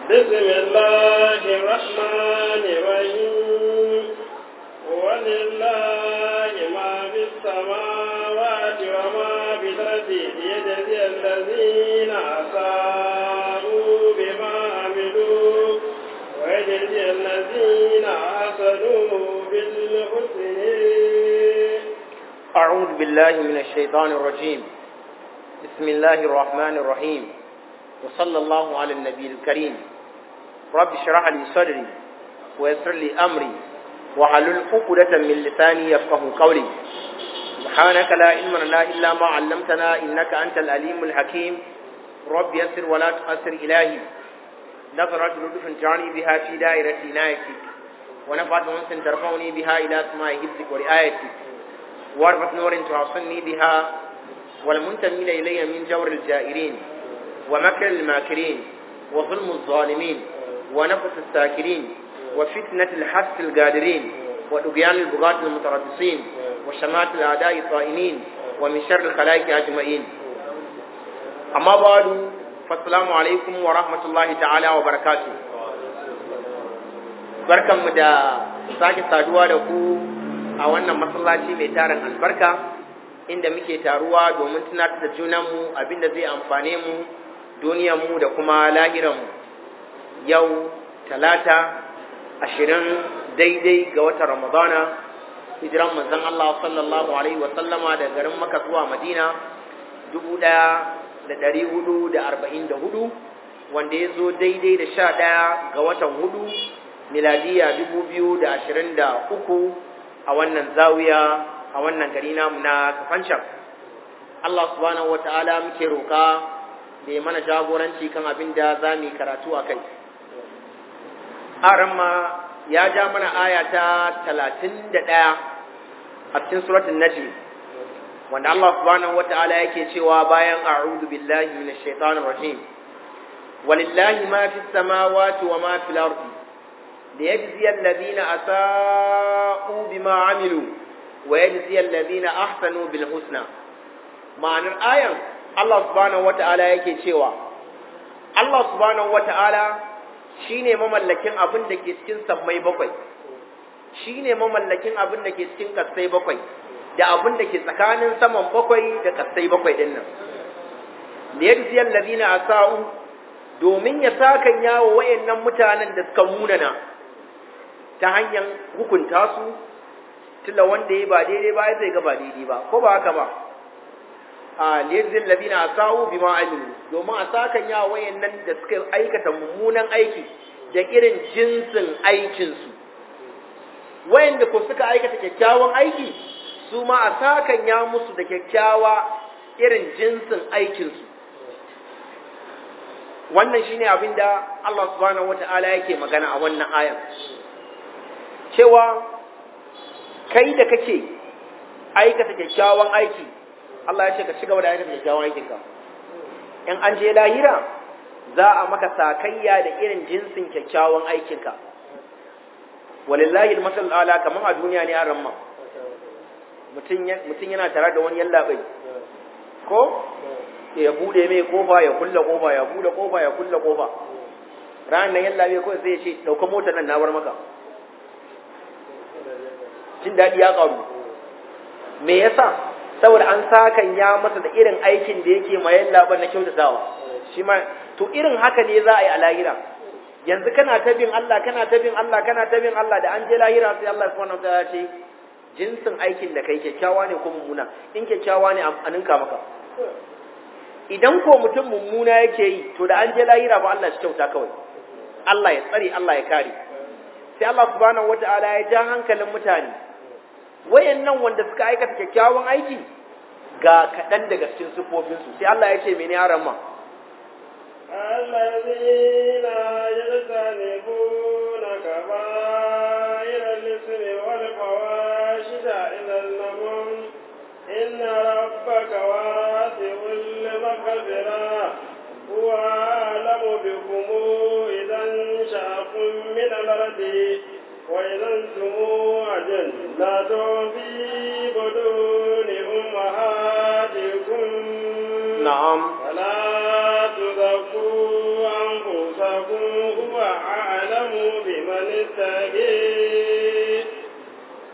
بسم الله الرحمن الرحيم ولله ما في السماوات وما في الأرض ليجزي الذين أساءوا بما عملوا ويجزي الذين أحسنوا بالحسن أعوذ بالله من الشيطان الرجيم بسم الله الرحمن الرحيم وصلى الله على النبي الكريم رب اشرح لي صدري ويسر لي أمري وحلل عقدة من لساني يفقه قولي سبحانك لا علم لنا إلا ما علمتنا إنك أنت الأليم الحكيم رب يسر ولا تؤثر إلهي نظرت لطف تعني بها في دائرة عنايتك ونفعت أنس ترفعني بها إلى سماء حفظك ورعايتك واربط نور تعصني بها والمنتمين إلي من جور الجائرين ومكر الماكرين وظلم الظالمين ونفس الساكرين وفتنة الحس القادرين ودبيان البغاة المتربصين وشمات الأعداء الطائنين ومن شر الخلائق أجمعين أما بعد فالسلام عليكم ورحمة الله تعالى وبركاته barkanmu da sake saduwa da ku a wannan masallaci mai tarin albarka inda muke taruwa domin tunatar da junanmu abinda zai amfane mu duniyarmu da kuma lahiranmu yau talata ashirin daidai ga watan ramadana hijiran manzon Allah sallallahu alaihi wa sallama da garin Makka zuwa Madina dubu ɗaya da ɗari hudu da arba'in da hudu wanda ya zo daidai da sha ɗaya ga watan hudu miladiya dubu biyu da ashirin da uku a wannan zawiya a wannan gari namu na kafancan Allah subhanahu wa ta'ala muke roƙa da ya mana jagoranci kan abin da za mu yi karatu a kai aramma ya ja mana aya ta talatin da ɗaya a cikin suratun najm wanda Allah subhanahu wa ta'ala yake cewa bayan a'udhu billahi minash shaitanir rajim walillahi ma fis samawati wa ma fil ardi ليجزي الذين أساءوا بما عملوا ويجزي الذين أحسنوا بالحسنى معنى الآية الله سبحانه وتعالى yake cewa Allah subhanahu wataala shine mamallakin abin da ke cikin sammai bakwai shine mamallakin abin da ke cikin kasai bakwai da abin da ke tsakanin saman bakwai da kasai bakwai din nan liyajzi alladhina asa'u domin ya sakan yawo wayannan mutanen da suka munana ta hanyar hukunta su tilla wanda ya ba daidai ba zai ga ba daidai ba ko ba haka ba a liyazin ladina asau bima amilu domin a sakan ya wayannan da suka aikata mummunan aiki da irin jinsin aikin su wayanda ko suka aikata kyakkyawan aiki su ma a sakan ya musu da kyakkyawa irin jinsin aikin su wannan shine abinda Allah subhanahu wataala yake magana a wannan ayan cewa kai da kake aikata kyakkyawan aiki Allah ya ce ka ci gaba da aikata kyakkyawan aikinka in an je lahira za a maka sakayya da irin jinsin kyakkyawan aikinka walillahi almasal ala kaman a duniya ne an ramma mutum yana tare da wani yallaɓai ko ya bude mai kofa ya kulle kofa ya bude kofa ya kulle kofa ranar nan yallaɓai kawai sai ya ce ɗauka motar nan na bar maka jin daɗi ya ƙaru me yasa saboda an sakan ya masa da irin aikin da yake ma yallaɓar na kyautatawa shi ma to irin haka ne za a yi a lahira yanzu kana ta bin Allah kana ta bin Allah kana ta bin Allah da an je lahira sai Allah subhanahu wataala ya ce jinsin aikin da kai kyakkyawa ne ko mummuna in kyakkyawa ne a ninka maka idan ko mutum mummuna yake yi to da an je lahira ba Allah shi kyauta kawai Allah ya tsare Allah ya kare sai Allah subhanahu wataala ya ja hankalin mutane wayannan wanda suka aikata kyakkyawan aiki ga kaɗan daga cikin sufofinsu sai Allah ya ce mene yaran ma الذين يجتنبون كبائر الإثم والفواحش إلى النمم إن ربك واسع المغفرة هو أعلم بكم إذا انشأكم من الأرض وإذا أنتم أجنة في بدون أمهاتكم na'am فلا تزكوا أنفسكم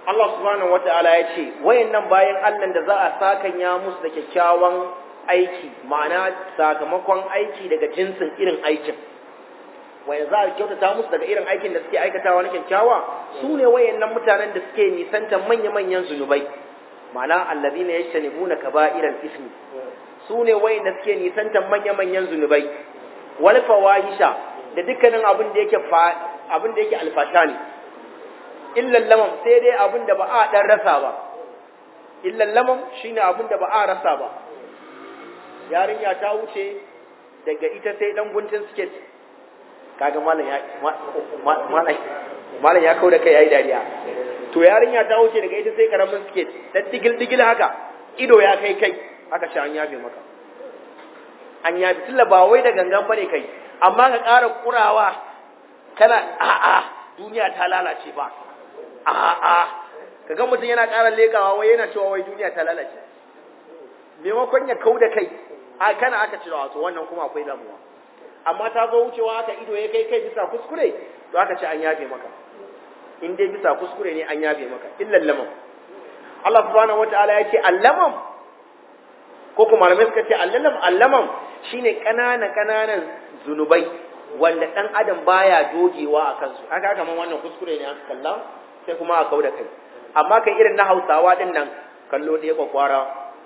Allah subhanahu wata'ala ya ce wayannan bayan Allah da za a sakanya musu da kyakkyawan aiki ma'ana sakamakon aiki daga jinsin irin aikin wanda za a kyautata musu daga irin aikin da suke aikatawa na kyakkyawa su ne wayannan mutanen da suke nisanta manya-manyan zunubai ma'ana allazina yajtanibuna kaba'iral ismi su ne wayanda suke nisanta manya-manyan zunubai wal fawahisha da dukkanin abin da yake abin da yake alfasha ne illal lamam sai dai abin da ba a dan rasa ba illal lamam shine abin da ba a rasa ba yarinya ta wuce daga ita sai dan guntun skirt kaga malam ya malam malam ya kauda kai yayi dariya to yarinya ta wuce daga ita sai karamin skirt dan digil digil haka ido ya kai kai haka sha an yafe maka an yafe tilla ba wai da gangan bane kai amma ka ƙara kurawa kana a'a duniya ta lalace ba a'a kaga mutum yana ƙara lekawa wai yana cewa wai duniya ta lalace maimakon ya kau da kai a kana aka cira wato wannan kuma akwai damuwa amma ta zo wucewa aka ido ya kai kai bisa kuskure to aka ce an yafe maka in dai bisa kuskure ne an yafe maka illal lamam Allah subhanahu wataala ya ce allamam ko kuma malamai suka ce allamam allamam shine kanana kananan zunubai wanda dan adam baya dogewa a kansu haka kaman wannan kuskure ne aka kalla sai kuma a kauda kai amma kai irin na Hausawa din nan kallo ɗaya kwakwara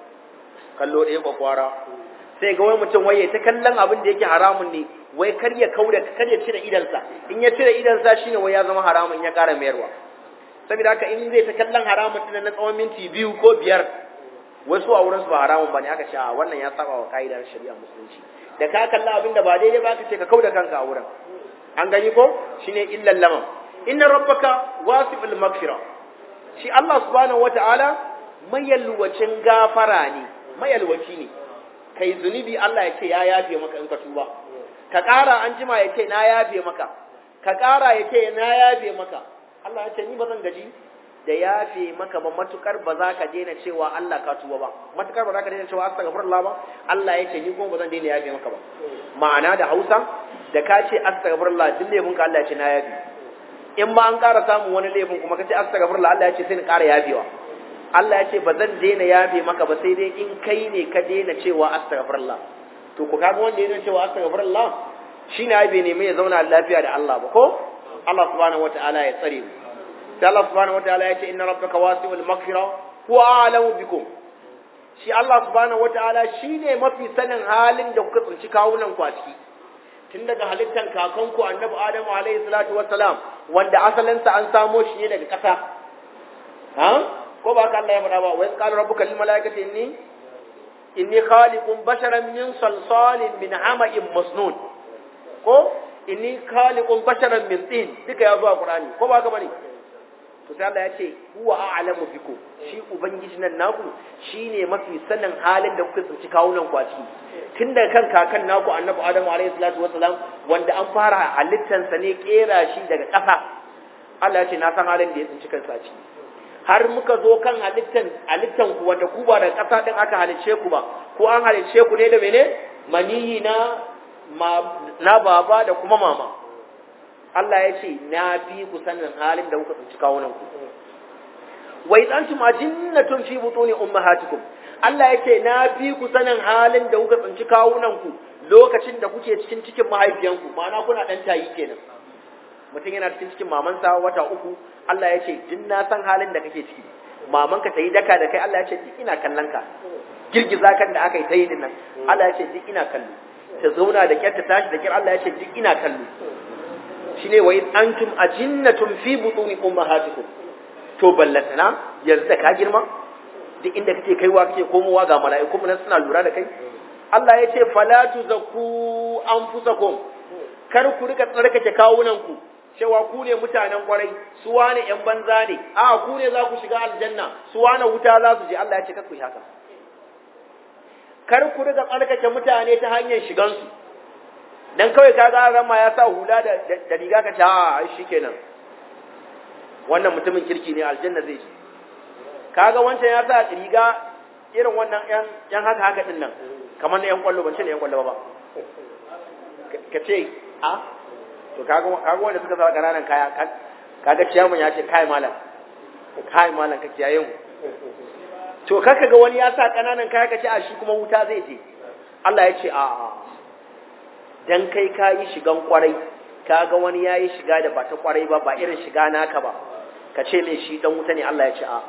kallo ɗaya kwakwara sai ga wai mutum wai ta kallon abin da yake haramun ne wai kar ya kauda kar ya cire idansa in ya cire idansa shine wai ya zama haramun ya ƙara mayarwa saboda haka in zai ta kallon haramun din na tsawon minti biyu ko biyar wasu a wurin su ba haramun bane aka ce a wannan ya saba wa kaidar shari'a musulunci da ka kalla abin da ba daidai ba ka ce ka kauda kanka a wurin an gani ko shine illal lamam inna rabbaka wasi'ul maghfira shi Allah subhanahu wataala mayalwacin gafara ne mayalwaci ne kai zunubi Allah ya ce ya yafe maka in ka tuba ka ƙara an jima ya ce na yafe maka ka ƙara ya ce na yafe maka Allah ya ce ni ba zan gaji da yafe maka ba matukar ba za ka daina cewa Allah ka tuba ba matukar ba za ka daina cewa astaghfirullah ba Allah ya ce ni kuma ba zan daina yafe maka ba ma'ana da Hausa da ka ce astaghfirullah duk laifin ka Allah ya ce na yafe in ba an ƙara samun wani laifin kuma ka ce astaghfirullah Allah ya ce sai ni ƙara yafewa Allah ya ce ba zan daina yafe maka ba sai dai in kai ne ka daina cewa astaghfirullah to ku kaga wanda yana cewa astaghfirullah shine ai bai nemi ya zauna lafiya da Allah ba ko Allah subhanahu wataala ya tsare mu sai Allah subhanahu wataala ya ce inna rabbaka wasi'ul maghfira huwa a'lamu bikum shi Allah subhanahu wataala shine mafi sanin halin da kuka tsinci kawunan ku a ciki tun daga halittan kakanku annabi Adamu alaihi salatu wassalam wanda asalinsa an samo shi ne daga ƙasa ha ko ba ka Allah ya faɗa ba wa qala rabbuka lil malaikati inni inni khaliqun basharan min salsalin min hama'in masnun ko inni khaliqun basharan min tin duka ya zo a Qur'ani ko ba ka bane to sai Allah ya ce huwa a'lamu bikum shi ubangiji nan naku shine mafi sanin halin da kuka tsinci kawunan ku a ciki tun daga kan kakan naku annabi Adamu alayhi salatu wassalam wanda an fara halittansa ne kera shi daga ƙasa Allah ya ce na san halin da ya tsinci kansa a ciki har muka zo kan halittan halittan ku wanda ku ba da ƙasa din aka halicce ku ba ko an halicce ku ne da mene maniyi na na baba da kuma mama Allah ya ce na fi ku sanin halin da kuka tsinci kawunan ku wa idantum ajinnatun fi butuni ummahatikum Allah ya ce na fi ku sanin halin da kuka tsinci kawunan ku lokacin da kuke cikin cikin mahaifiyanku ma'ana kuna dan tayi kenan mutum yana cikin cikin mamansa wata uku Allah ya ce din na san halin da kake ciki mamanka ta yi daka da kai Allah ya ce duk ina kallon ka girgiza kan da aka yi ta yi dinnan Allah ya ce duk ina kallo ta zauna da kyar ta tashi da kyar Allah ya ce duk ina kallo shine wa in antum ajinnatun fi butuni ummahatikum to ballatana yanzu da ka girma duk inda kake kaiwa kake komowa ga mala'iku mun suna lura da kai Allah ya ce fala tuzakku anfusakum kar ku rika tsarkake kawunan ku cewa ku ne mutanen kwarai su wane yan banza ne a ku ne za ku shiga aljanna su wane wuta za su je Allah ya ce kar ku yi haka kar ku riga tsarkake mutane ta hanyar shigansu dan kawai ka ga rama ya sa hula da, da, riga ka ta a shikenan wannan mutumin kirki ne aljanna zai je kaga wancan ya sa riga irin wannan yan yan haka haka din nan kamar na yan kwallo ban ce na yan kwallo ba ka ce a to kaga kaga wanda suka sa ƙananan kaya kaga ciyaman ya ce kai malam kai malam ka kiyaye mu to kaka ga wani ya sa kananan kaya ka ce a shi kuma wuta zai je Allah ya ce a dan kai ka yi shigan kwarai ka ga wani ya yi shiga da ba ta kwarai ba ba irin shiga naka ba ka ce mai shi dan wuta ne Allah ya ce a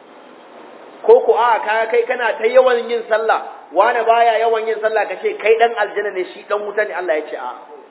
ko ko a ka kai kana ta yawan yin sallah wani baya yawan yin sallah ka ce kai dan aljanna ne shi dan wuta ne Allah ya ce a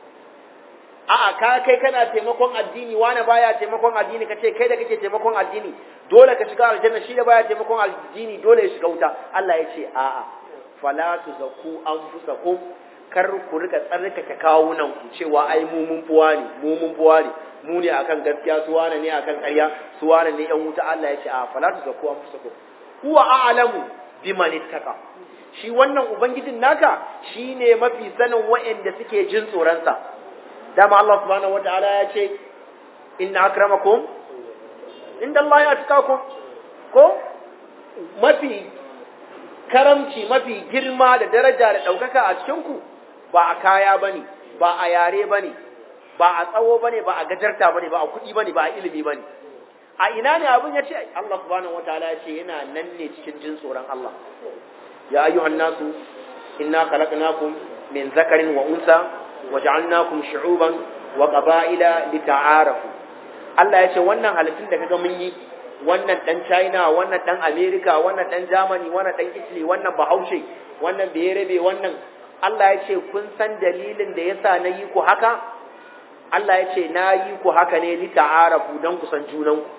a'a ka kai kana taimakon addini wani baya taimakon addini ka ce kai da kake taimakon addini dole ka shiga aljanna shi da baya taimakon addini dole ya shiga wuta Allah ya ce a'a fala tuzakku anfusakum kar ku rika tsarkake kawunan ku cewa ai mu mun fuwa ne mu mun fuwa ne mu ne akan gaskiya su wane ne akan ƙarya su wane ne yan wuta Allah ya ce a fala tuzakku anfusakum huwa a'lamu biman ittaqa shi wannan ubangijin naka shine mafi sanin wa'anda suke jin tsoron sa dama Allah subhanahu wataala ya ce inna akramakum inda Allah ya tukakum ko mafi karamci mafi girma da daraja da ɗaukaka a cikinku ba a kaya ba ne ba a yare ba ne ba a tsawo ba ne ba a gajarta ba ne ba a kuɗi ba ne ba a ilimi ba ne a ina ne abin ya ce Allah subhanahu wataala ya ce yana nan ne cikin jin tsoron Allah ya ayyuhan nasu inna khalaqnakum min zakarin wa unsa wa ja'alnakum shu'uban wa qaba'ila lita'arafu Allah ya ce wannan halittun da kaga mun yi wannan dan China wannan dan America wannan dan Germany wannan dan Italy wannan Bahaushe wannan Berebe wannan Allah ya ce kun san dalilin da yasa na yi ku haka Allah ya ce na yi ku haka ne li ta'arafu dan ku san junan ku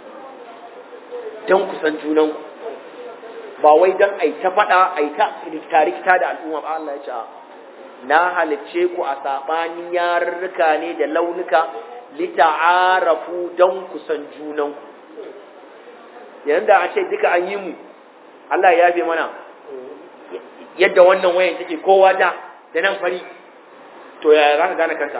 dan ku san junan ku ba wai dan ai ta fada ai ta rikita da al'umma ba Allah ya ce na halicce ku a sabanin yarurruka ne da launuka li ta'arafu dan ku san junan ku yanzu da a ce duka an yi mu Allah ya yafe mana yadda wannan wayan take kowa da da nan fari to ya za ka gane kanta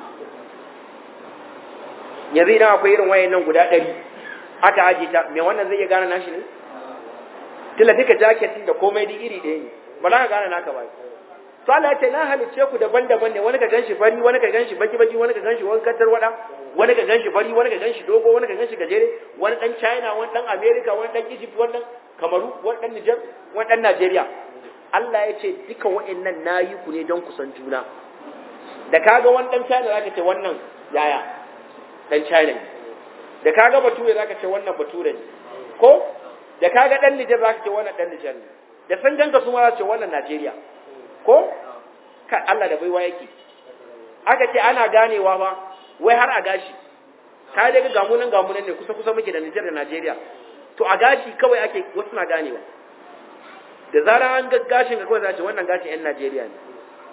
yanzu idan akwai irin wayan nan guda ɗari aka aji ta mai wannan zai iya gane nashi ne tilla duka jaketin da komai duk iri ɗaya ne ba za ka gane naka ba to Allah ya ce na halicce ku daban-daban ne wani ka ganshi fari wani ka ganshi baki-baki wani ka ganshi wankantar wada wani ka ganshi fari wani ka ganshi dogo wani ka ganshi gajere wani dan China wani dan America wani dan Egypt wani dan Kamaru wani dan Niger wani dan Nigeria Allah ya ce duka wa'annan nayi ku ne don ku san juna da kaga wani dan China zaka ce wannan yaya dan China ne da kaga bature zaka ce wannan bature ne ko da kaga dan Niger zaka ce wannan dan Niger ne da san ganka su ma za ce wannan Nigeria ko ka Allah da baiwa yake aka ce ana ganewa ba wai har a gashi ka daga gamunan gamunan ne kusa kusa muke da Nijar da Najeriya to a gashi kawai ake wasu na ganewa da zarar an ga gashin ka kawai za ce wannan gashin yan Najeriya ne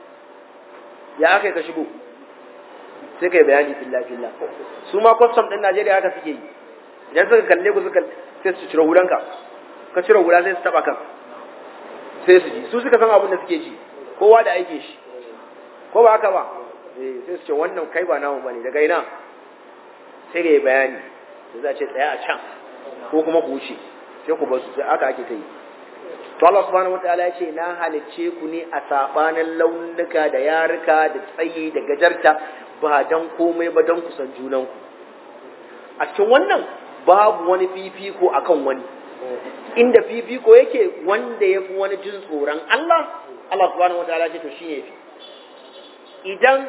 ya aka ka shigo sai kai bayani fillah fillah su ma custom din Najeriya haka suke yi idan suka kalle ku suka sai su cire hulanka ka cire hula sai su taba kan sai su ji su suka san abin da suke ji kowa da aikin shi ko ba haka ba eh sai su ce wannan kai ba namu bane daga ina sai ga bayani da za a ce tsaya a can ko kuma ku wuce sai ku basu sai aka ake ta yi to Allah subhanahu wataala ya ce na halicce ku ne a sabanin launuka da yaruka da tsayi da gajarta ba dan komai ba dan kusan junan ku a cikin wannan babu wani fifiko akan wani inda fifiko yake wanda ya fi wani jin tsoron Allah Allah subhanahu wataala ce to shine fi idan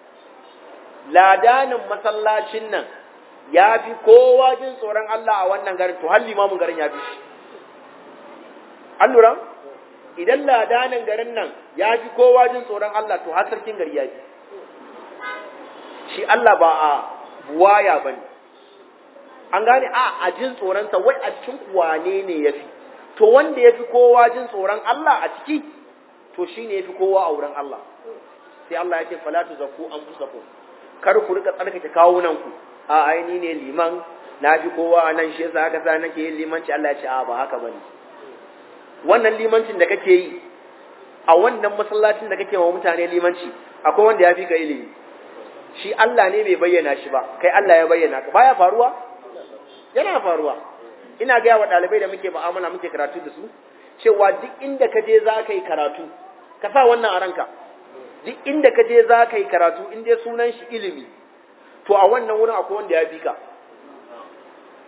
ladanin masallacin nan ya fi kowa jin tsoron Allah a wannan garin to har limamin garin ya fi shi an lura idan ladanin garin nan ya fi kowa jin tsoron Allah to har sarkin gari ya fi shi Allah ba a buwaya ba ne an gane a a jin tsoronsa wai a cikin wane ne ya fi to wanda ya fi kowa jin tsoron Allah a ciki to shi ne ya fi kowa a wurin Allah sai Allah ya ce falatu zaku an fusaku kar ku rika tsarkake kawunanku a aini ne liman na fi kowa a nan shi yasa aka sa nake yin limanci Allah ya ce a ba haka bane wannan limancin da kake yi a wannan masallacin da kake wa mutane limanci akwai wanda ya fi ka ilimi shi Allah ne bai bayyana shi ba kai Allah ya bayyana ka baya faruwa yana faruwa ina gaya wa ɗalibai da muke mu'amala muke karatu da su cewa duk inda ka je za ka yi karatu ka sa wannan a ranka duk inda ka je za ka yi karatu in dai sunan shi ilimi to a wannan wurin akwai wanda ya fi ka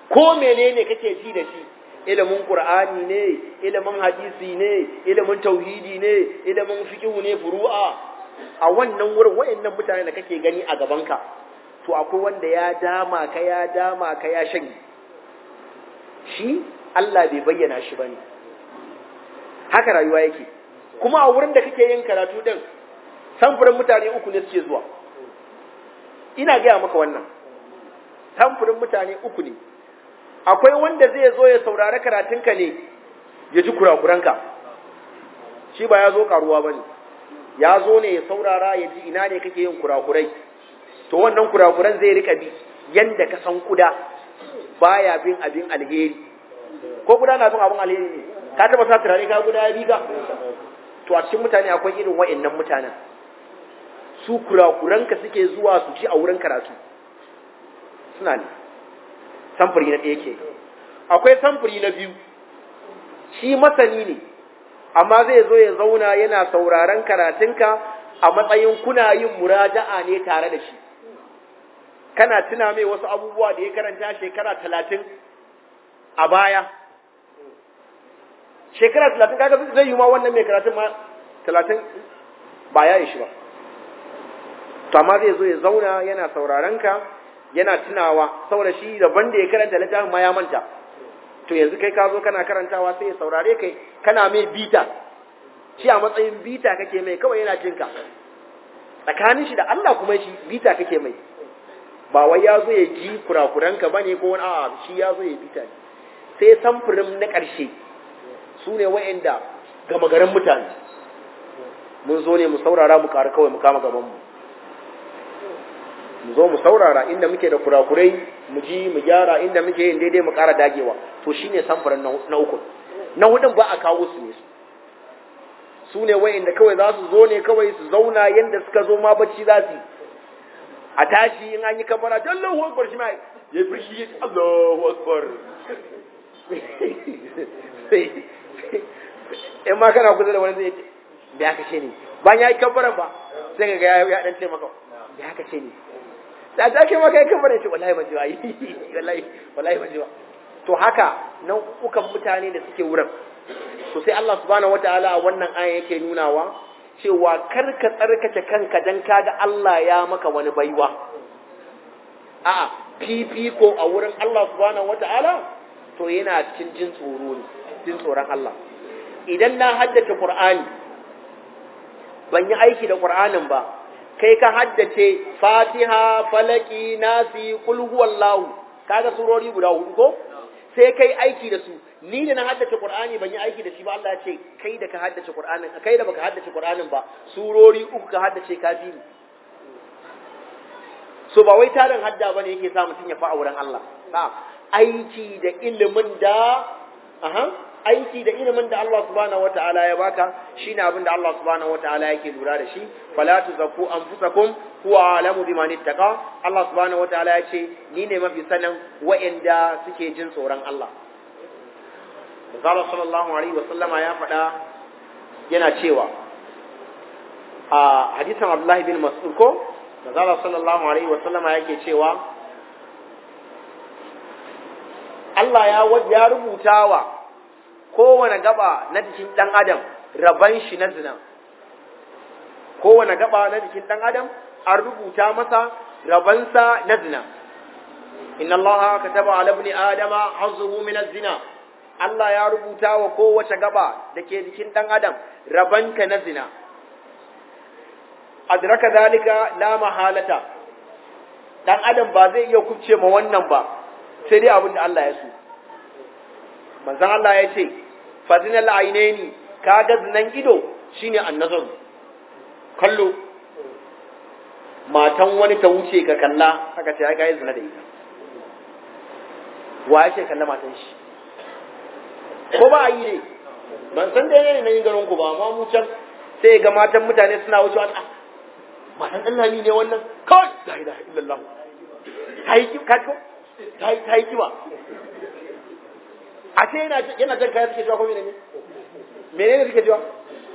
ko menene kake ji da shi ilimin qur'ani ne ilimin hadisi ne ilimin tauhidi ne ilimin fiqh ne furu'a a wannan wurin wayannan mutane da kake gani a gabanka to akwai wanda ya dama ka ya dama ka ya shanye shi Allah bai bayyana shi bane haka rayuwa yake kuma a wurin da kake yin karatu din samfurin mutane uku ne suke zuwa ina gaya maka wannan samfurin mutane uku ne akwai wanda zai zo ya saurari karatunka ne ya ji kurakuranka shi ba ya zo karuwa ba ne ya zo ne ya saurara ya ji ina ne kake yin kurakurai to wannan kurakuran zai rika bi yanda ka san kuda baya bin abin alheri ko kuda na bin abin alheri ne ka taba sa turare ka guda ya bi ka to a cikin mutane akwai irin wa'annan mutanen su kurakuranka suke zuwa su ci a wurin karatu suna ne samfuri na ɗaya ke akwai samfuri na biyu shi masani ne amma zai zo ya zauna yana sauraron karatunka a matsayin kuna yin muraja'a ne tare da shi kana tuna mai wasu abubuwa da ya karanta shekara talatin a baya shekara talatin kaga zai yi ma wannan mai karatun ma talatin ba ya yi shi ba to amma zai zo ya zauna yana sauraron ka yana tunawa saboda shi daban da ya karanta littafin ma ya manta to yanzu kai ka zo kana karantawa sai ya saurare kai kana mai bita shi a matsayin bita kake mai kawai yana jinka tsakanin shi da Allah kuma shi bita kake mai ba wai ya zo ya ji kurakuranka bane ko wani a'a shi ya zo ya bita ne sai samfurin na ƙarshe su ne wa'anda gama garin mutane mun zo ne mu saurara mu ƙara kawai mu kama gabanmu mu zo mu saurara inda muke da kurakurai mu ji mu gyara inda muke yin daidai mu ƙara dagewa to shine samfurin na uku na hudun ba a kawo su ne su su ne wa'inda kawai za su zo ne kawai su zauna yadda suka zo ma bacci za su a tashi in an yi kabara don Allahu akbar shi ma ya fi shi Allahu akbar in ma kana kusa da wani zai da aka ce ne bayan ya yi kabara ba sai ga ya dan ce maka da aka ce ne da ta ke maka ya kabara ce wallahi ban ji ba wallahi wallahi ban ji ba to haka nan ukan mutane da suke wurin to sai Allah subhanahu wataala a wannan aya yake nunawa cewa kar ka tsarkake kanka dan kaga Allah ya maka wani baiwa a'a fifiko a wurin Allah subhanahu wataala to yana cikin jin tsoro ne jin tsoron Allah idan na haddace Qur'ani ban yi aiki da Qur'anin ba kai ka haddace Fatiha Falaki Nasi Qul huwallahu kaga surori guda hudu ko sai kai aiki da su ni da na haddace Qur'ani ban yi aiki da shi ba Allah ya ce kai da ka haddace Qur'anin kai da baka haddace Qur'anin ba surori uku ka haddace kafiri so ba wai tarin hadda bane yake sa mutum ya fa auren Allah ba aiki da ilimin da aha aiki da ilimin da Allah subhanahu wataala ya baka shine abin da Allah subhanahu wataala yake lura da shi fala tuzakku anfusakum huwa alamu biman ittaqa Allah subhanahu wataala ya ce ni ne mafi sanin wa'anda suke jin tsoron Allah Zara sallallahu alaihi wasallama ya faɗa yana cewa a hadisan Abdullahi bin Mas'ud ko Zara sallallahu alaihi wasallama yake cewa Allah ya ya rubuta wa kowane gaba na jikin ɗan adam raban shi na zina kowane gaba na jikin ɗan adam an rubuta masa rabansa na zina inna Allah kataba ala ibni adama hazzuhu min az-zina Allah ya rubuta wa kowace gaba da ke jikin ɗan adam rabanka na zina adraka dalika la mahalata ɗan adam ba zai iya kubce ma wannan ba sai dai abin da Allah ya so manzon Allah ya ce fazinal ainaini kaga zinan ido shine annazar kallo matan wani ta wuce ka kalla haka ce ai kai zina da ita wa yake kalla matan shi ko ba yi ne ban san dai ne nan garin ku ba amma mu can sai ga matan mutane suna wucewa ah matan Allah ne wannan kawai la ilaha illallah kai ki ka ko kai kai ki ba a ce yana yana jan kaya suke cewa ko menene menene suke cewa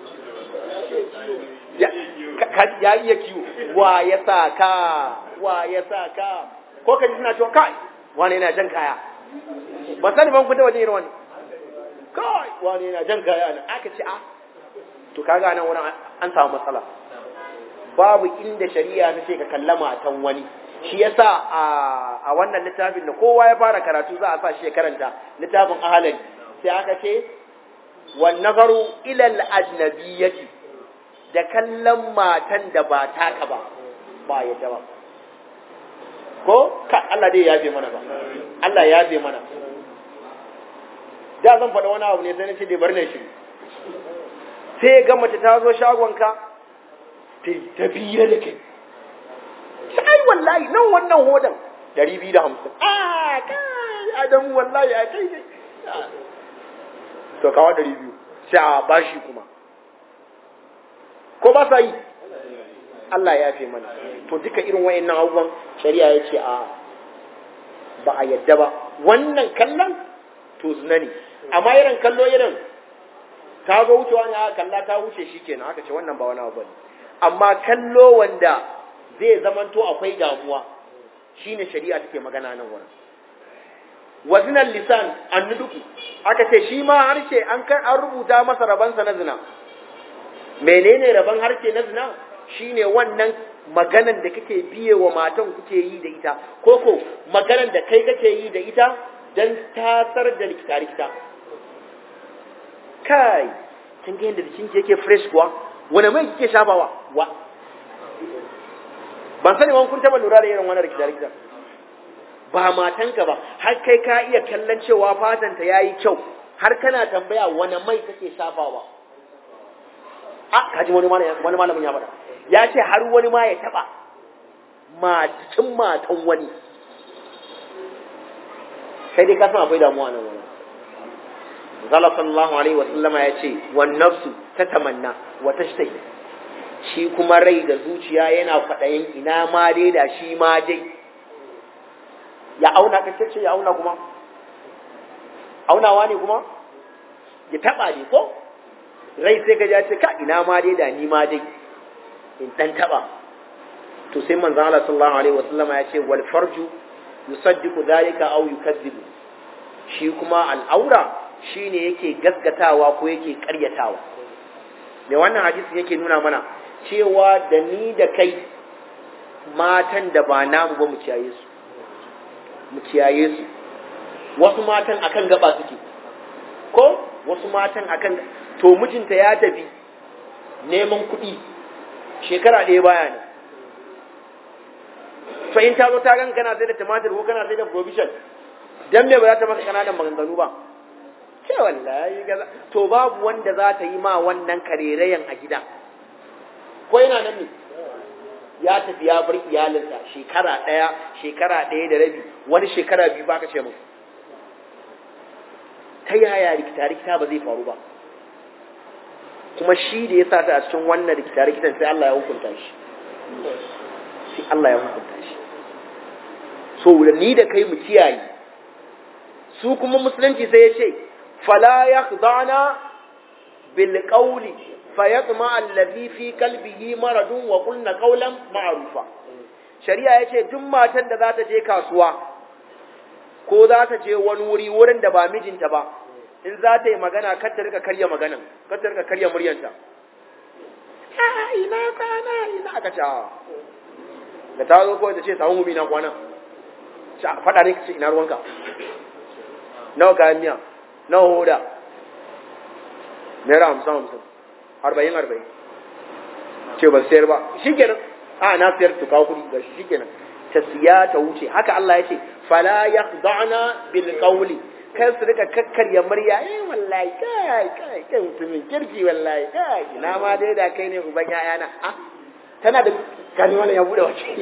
ya iya kiwo wa ya sa ka wa ya sa ka ko ka ji suna cewa kai wani yana jan kaya ba sani ban kun taba jin irin wani kai wani yana jan kaya nan aka ce a to kaga nan wurin an samu matsala babu inda shari'a ta ce ka kalla matan wani shi yasa a a wannan littafin da kowa ya fara karatu za a sa shi ya karanta littafin ahalin sai aka ce wan nazaru ila al ajnabiyyati da kallon matan da ba taka ba ba yadda ba ko ka Allah dai ya yabe mana ba Allah ya yabe mana da zan faɗa wani abu ne sai na ce dai bar ne shi sai ga mace ta zo shagonka ta ta biye da kai sai wallahi nan wannan hodan dari biyu da hamsin a kai adamu wallahi a kai ne to kawo dari biyu sai a bashi kuma ko ba sa yi Allah ya fi mana to duka irin wayannan abubuwan shari'a ya ce a ba a yadda ba wannan kallon to zina ne amma irin kallo irin ta zo wucewa ne aka kalla ta wuce shi kenan aka ce wannan ba wani abu ne amma kallo wanda zai zamanto akwai damuwa shine shari'a take magana nan wurin wazinan lisan annuduku aka ce shi ma harshe an an rubuta masa rabansa na zina menene raban harshe na zina shine wannan maganan da kake biye wa matan kuke yi da ita ko ko maganan da kai kake yi da ita dan tasar da likita likita kai kin ga yadda jikin yake fresh kuwa wani mai kike shafawa wa ban sani wani kun taba lura da irin wannan rikita rikita ba matanka ba har kai ka iya kallon cewa fatanta yayi kyau har kana tambaya wani mai kake shafawa a kaji wani wani malamin ya faɗa ya ce har wani ma ya taba matan matan wani sai dai ka san akwai damuwa nan wani Zala sallallahu alaihi wa sallama ya ce wan nafsu ta tamanna wa tashtahi shi kuma rai da zuciya yana kwaɗayin ina ma dai da shi ma dai ya auna ka ce ya auna kuma aunawa ne kuma ya taba ne ko rai sai ka ja ce ka ina ma dai da ni ma dai in dan taba to sai manzon Allah sallallahu alaihi wa sallama ya ce wal farju yusaddiqu dhalika aw yukazzibu shi kuma al'aura shine yake gaskatawa ko yake ƙaryatawa me wannan hadisi yake nuna mana cewa da ni da kai matan da ba namu ba mu kiyaye su mu kiyaye su wasu matan akan gaba suke ko wasu matan akan to mijinta ya tafi neman kuɗi shekara ɗaya baya ne fa in ta zo ta gan kana sai da tumatir ko kana sai da provision dan me ba za ta maka kananan maganganu ba ce wallahi gaza to babu wanda za ta yi ma wannan karerayen a gida ko yana nan ne ya tafi ya bar iyalinsa shekara ɗaya shekara ɗaya da rabi wani shekara biyu ba ka ce mu ta yaya rikita rikita ba zai faru ba kuma shi da ya sa ta a cikin wannan rikita rikitan sai Allah ya hukunta shi sai Allah ya hukunta shi so da ni da kai mu kiyaye su kuma musulunci sai ya ce fala yakhdana bil qawli fayatma allazi fi qalbihi maradun wa qulna qawlan ma'rufa shari'a yace duk matan da za ta je kasuwa ko za ta je wani wuri wurin da ba mijinta ba in za ta yi magana kar ta rika karya maganan kar ta rika karya muryanta ina kwana ina aka ce da ta zo kawai ta ce samun gumi na kwana faɗa ne ka ce ina ruwanka nawa kayan miya nawa hoda naira hamsin hamsin arba'in arba'in ce ban sayar ba shi kenan a na sayar to kawo kuɗi ga shi kenan ta siya ta wuce haka Allah ya ce fala yakhda'na bil qawli kan su rika kakkarya murya eh wallahi kai kai kai mutumin kirki wallahi kai ina ma dai da kai ne uban yayana ah tana da gani wannan ya bude wace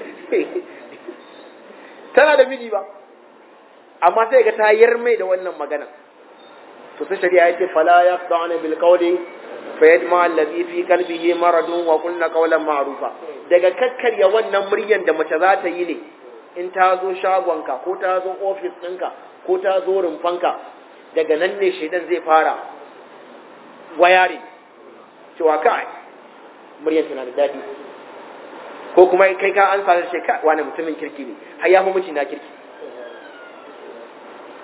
tana da miji ba amma sai ga ta mai da wannan magana to sai shari'a yace fala yaqda'na bil qawli fa yadma allazi fi qalbihi maradun wa qulna qawlan ma'rufa daga kakkarya wannan muryan da mace za ta yi ne in ta zo shagonka ko ta zo ofis ɗinka ko ta zo rumfanka daga nan ne shaidan zai fara wayari cewa kai muryan tana da daɗi ko kuma kai ka an sanar shi kai wani mutumin kirki ne har ya fi miji na kirki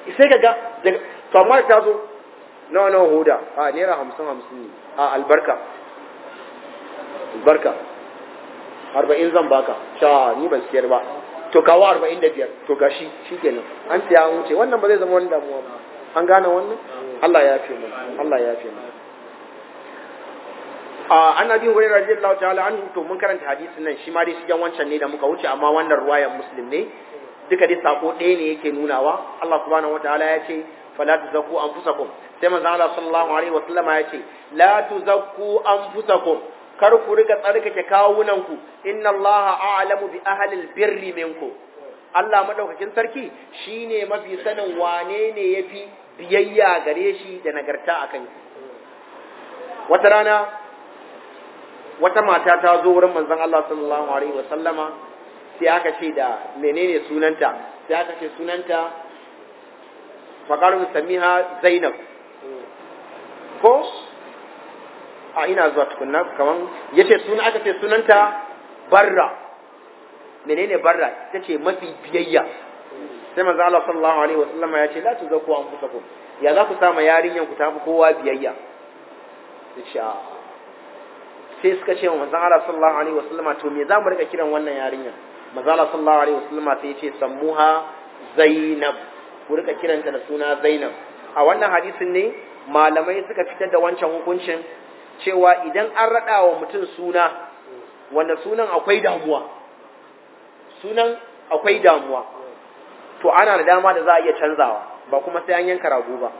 sai ka ga to amma ta zo nawa nawa hoda a naira hamsin hamsin ne a albarka albarka arba'in zan baka sha ni ban siyar ba to kawo arba'in da biyar to gashi shi kenan an siya an wuce wannan ba zai zama wani damuwa ba an gane wannan Allah ya fi mana Allah ya fi mana a annabi hurairah radiyallahu ta'ala anhu to mun karanta hadisin nan shi ma dai shigen wancan ne da muka wuce amma wannan ruwayan muslim ne duka dai sako ɗaya ne yake nunawa Allah subhanahu wataala ya ce fala tuzakku anfusakum sai manzo Allah sallallahu alaihi wasallam ya ce la tuzakku anfusakum kar ku riga tsarkake kawunanku inna Allah a'lamu bi ahli albirri minkum Allah madaukakin sarki shine mafi sanin wane ne yafi biyayya gare shi da nagarta akan wata rana wata mata ta zo wurin manzon Allah sallallahu alaihi wasallama sai aka ce da menene sunanta sai aka ce sunanta faqalu samiha zainab ko a ina zuwa tukunna kaman yace suna aka ce sunanta barra menene barra tace mafi biyayya sai manzo Allah sallallahu alaihi wasallama ya ce la tuzakku anfusakum ya za ku sama yarinyan ku tafi kowa biyayya yace sai suka ce wa manzo Allah sallallahu alaihi wasallama to me za mu rika kiran wannan yarinyan manzo Allah sallallahu alaihi wasallama sai ya ce sammuha zainab ku rika kiranta da suna zainab a wannan hadisin ne malamai suka fitar da wancan hukuncin cewa idan an raɗa wa mutum suna wanda sunan akwai damuwa sunan akwai damuwa to ana da dama da za a iya canzawa ba kuma sai an yanka rago ba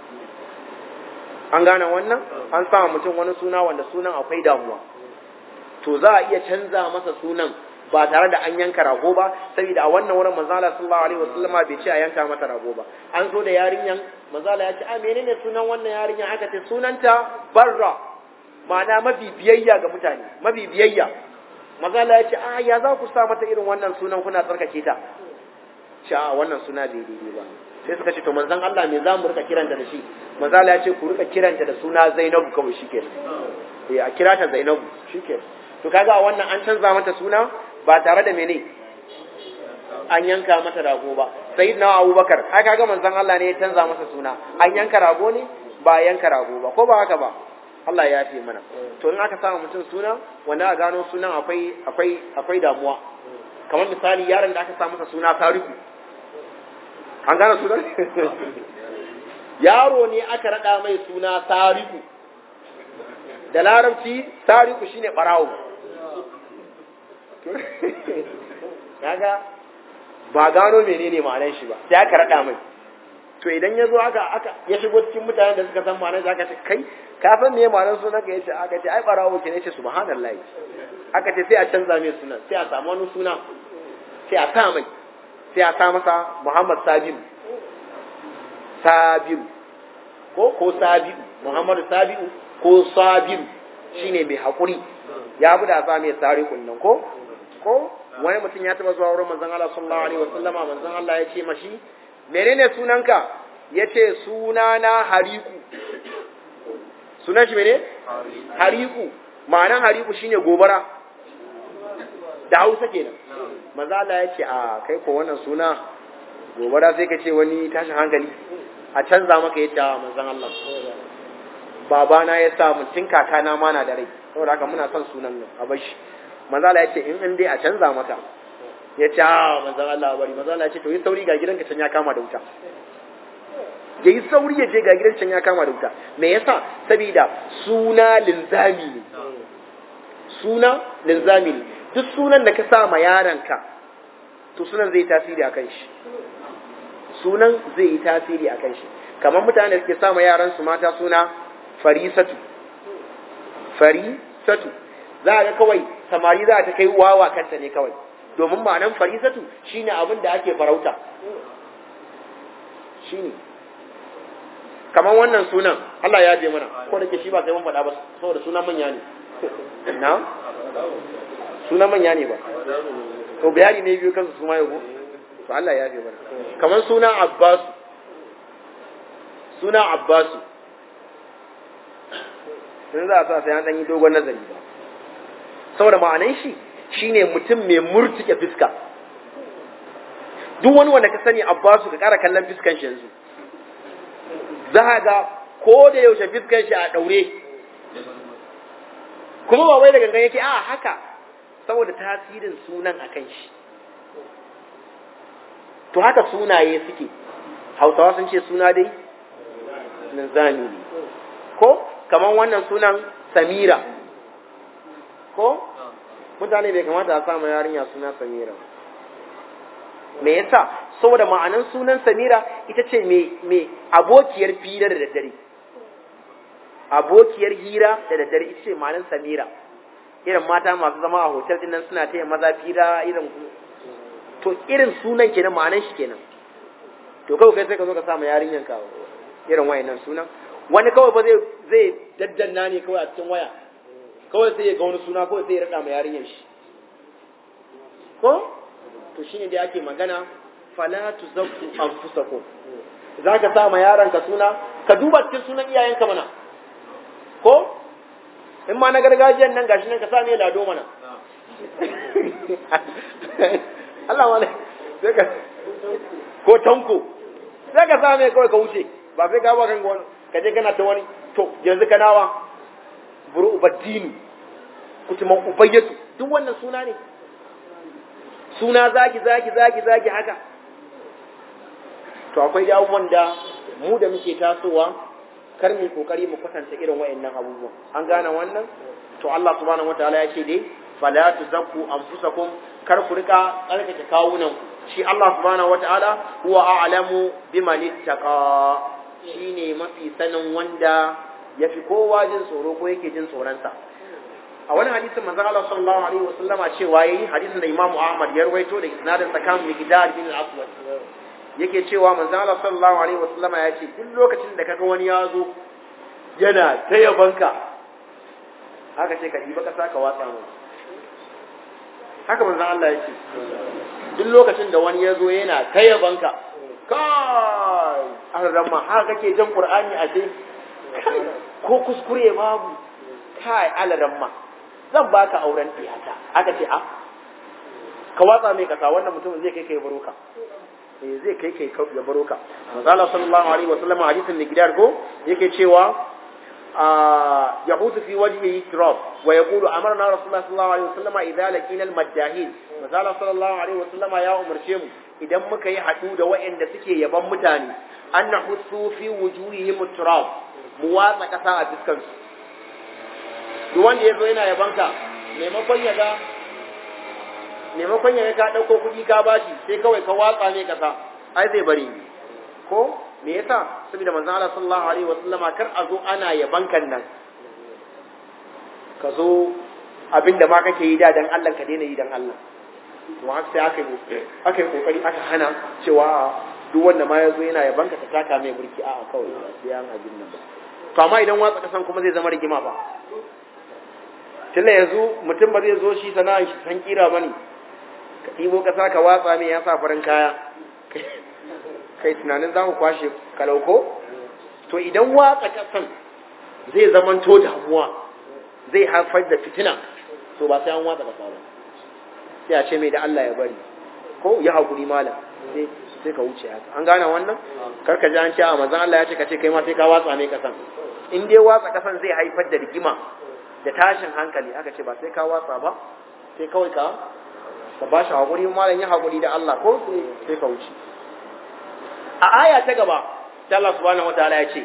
an gane wannan an sama mutum wani suna wanda sunan akwai damuwa to za a iya canza masa sunan ba tare da an yanka rago ba saboda a wannan wurin manzala sallallahu alaihi wasallam bai ce a yanka mata rago ba an zo da yarinyan manzala ya ce a menene sunan wannan yarinyan aka ce sunanta barra ma'ana mafi biyayya ga mutane mafi biyayya manzala ya ce a ya za ku sa mata irin wannan sunan kuna tsarkake ta ce a wannan suna bai daidai ba sai suka ce to manzon Allah me za mu rika kiranta da shi manzala ya ce ku rika kiranta da suna Zainabu kawai shikenan eh a kira ta Zainabu shikenan to kaga a wannan an canza mata suna ba tare da mene an yanka mata rago ba sayyidina abubakar ai kaga manzon Allah ne ya canza masa suna an yanka rago ne ba yanka rago ba ko ba haka ba Allah ya fi mana to in aka samu mutum suna wanda a gano sunan akwai akwai akwai damuwa kamar misali yaron da aka sa masa suna Tariku an gane sunan yaro ne aka rada mai suna Tariku da larabci Tariku shine barawo kaga ba gano menene ma'anar shi ba sai aka rada mai to idan ya zo aka aka ya shigo cikin mutanen da suka san ma'anar shi aka ce kai ka san me ma'anar sunan ka yace aka ce ai barawo ke ne ce subhanallahi aka ce sai a canza mai sunan sai a samu wani suna sai a sa mai sai a sa masa Muhammad Sabiu Sabiu ko ko Sabiu Muhammad Sabiu ko Sabiu shine mai hakuri ya bi da sa mai sarikun nan ko ko wani mutum ya taba zuwa wurin manzon Allah sallallahu alaihi wasallama manzon Allah ya ce mashi menene sunanka yace sunana Hariku sunan shi mene Hariku ma'anan Hariku shine gobara da Hausa kenan manzon Allah ya ce a kai ko wannan suna gobara sai ka ce wani tashin hankali a canza maka yace a manzon Allah babana ya sa mutum kakana ma na da rai saboda haka muna son sunan nan a bashi manzala ya ce in in dai a canza mata ya ce a manzan Allah bari manzala ya ce to yi sauri ga gidanka can ya kama da wuta ya yi sauri ya je ga gidan can ya kama da wuta me yasa saboda suna linzami ne suna linzami ne duk sunan da ka sa ma yaranka to sunan zai tasiri a kan shi sunan zai yi tasiri a kan shi kamar mutane da suke sa ma yaran su mata suna farisatu farisatu za a ga kawai samari za ta kai wawa kanta ne kawai domin ma'anan farisatu shine abin da ake farauta shine kamar wannan sunan Allah ya je mana ko da ke shi ba sai mun faɗa ba saboda sunan manya ne na sunan manya ne ba to bayani ne biyu kansu su ma yau to Allah ya je mana kamar sunan Abbas sunan Abbas sun za a sa sai an ɗan yi dogon nazari ba saboda ma'anan shi shine mutum mai murtuke fiska duk wani wanda ka sani abbasu ka kara kallon fiskan shi yanzu za ga ko da yaushe fiskar shi a daure kuma ba wai da gangan yake a haka saboda tasirin sunan akan shi to haka sunaye suke hausawa sun ce suna dai linzami ne ko kamar wannan sunan samira ko mutane bai kamata a samu yarinya suna samira me yasa saboda ma'anan sunan samira ita ce mai abokiyar fira da daddare abokiyar hira da daddare ita ce ma'anan samira irin mata masu zama a hotel din nan suna taya maza fira irin to irin sunan kenan ma'anan shi kenan to kawai kai sai ka zo ka samu yarinyan ka irin wayannan sunan wani kawai ba zai zai daddanna ne kawai a cikin waya kawai sai ya ga wani suna kawai sai ya rada ma yarinyan shi ko to shine da ake magana fala tuzakku anfusakum zaka sa ma yaron ka suna ka duba cikin sunan iyayenka mana ko in ma na gargajiyan nan gashi nan ka sa ne lado mana Allah wale sai ka ko tanko sai ka sa mai kawai ka wuce ba sai ka ba kan wani ka je kana ta wani to yanzu ka nawa buru ubaddini kutuman ubayyatu duk wannan suna ne suna zagi zagi zagi zagi haka to akwai abubuwan da mu da muke tasowa kar mu kokari mu kwatanta irin wayannan abubuwan an gane wannan to Allah subhanahu wataala ya ce dai fala tuzakku anfusakum kar ku rika tsarkake kawunan ku shi Allah subhanahu wataala huwa a'lamu biman ittaqa shine mafi sanin wanda yafi kowa jin tsoro ko yake jin tsoron sa a wani hadisin manzo Allah sallallahu alaihi wasallama cewa yayi hadisin da Imam Ahmad ya rawaito da isnadin sakan Miqdad bin al-Aswad yake cewa manzo Allah sallallahu alaihi wasallama ya ce duk lokacin da kaga wani ya zo yana ta yabanka haka ce ka diba ka saka watsa mu haka manzo Allah ya ce duk lokacin da wani ya zo yana ta yabanka kai an ramma haka kake jan Qur'ani a ce ko kuskure babu kai alaramma zan baka auren tiyata aka ce a ka watsa mai kasa wannan mutumin zai kai kai baroka eh zai kai kai ya baroka manzo Allah sallallahu alaihi wasallam hadisin Nigdar go yake cewa yahutu fi wajhihi turab wa yaqulu amarna rasulullah sallallahu alaihi wasallam idza laqina al maddahin manzo Allah sallallahu alaihi wasallam ya umarce mu idan muka yi hadu da waɗanda suke yaban mutane an nahussu fi wujuhihim turab mu watsa kasa a fiskan su duk wanda ya zo yana yabanka maimakon ya ga maimakon ya ka ɗauko kuɗi ka bashi sai kawai ka watsa ne kasa ai zai bari ko me yasa saboda manzon Allah sallallahu alaihi wasallam kar a zo ana yabankan nan ka zo abinda ma kake yi da dan Allah ka daina yi dan Allah to haka sai aka yi aka yi kokari aka hana cewa duk wanda ma ya zo yana yabanka ka taka mai burki a'a kawai sai an abin nan ba to amma idan watsa kasan kuma zai zama rigima ba tunda yanzu mutum ba zai zo shi sana'ar shi san kira bane ka ɗibo ƙasa ka watsa mai ya sa farin kaya kai tunanin za ku kwashe kalauko to idan watsa ƙasan zai zamanto damuwa zai haifar da fitina to ba sai an watsa ƙasa ba sai a ce mai da Allah ya bari ko ya haƙuri malam sai sai ka wuce haka an gane wannan kar ka ji an ce a manzon Allah ya ce ka ce kai ma sai ka watsa mai ƙasan in dai watsa ƙasan zai haifar da rigima da tashin hankali aka ce ba sai ka watsa ba sai kawai ka ka ba shi haƙuri malam ya haƙuri da Allah ko sai ka wuce a aya ta gaba ta Allah subhanahu wataala ya ce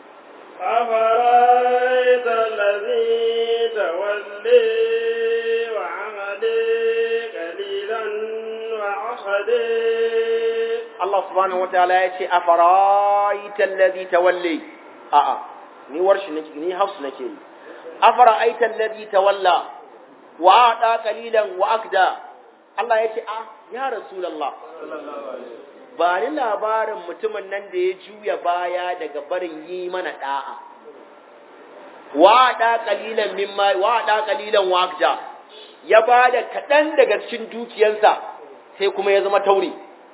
أفرأيت الذي تولي وعمدي قليلا وعصدي Allah subhanahu wataala ya ce afara'aita alladhi tawalli a'a ni warshi nake ni hafsu nake yi afara'aita alladhi tawalla wa ada qalilan wa akda Allah ya ce a ya rasulullah ba ni labarin mutumin nan da ya juya baya daga barin yi mana da'a wa da qalilan mimma wa da qalilan wa akda ya bada kadan daga cikin dukiyarsa sai kuma ya zama tauri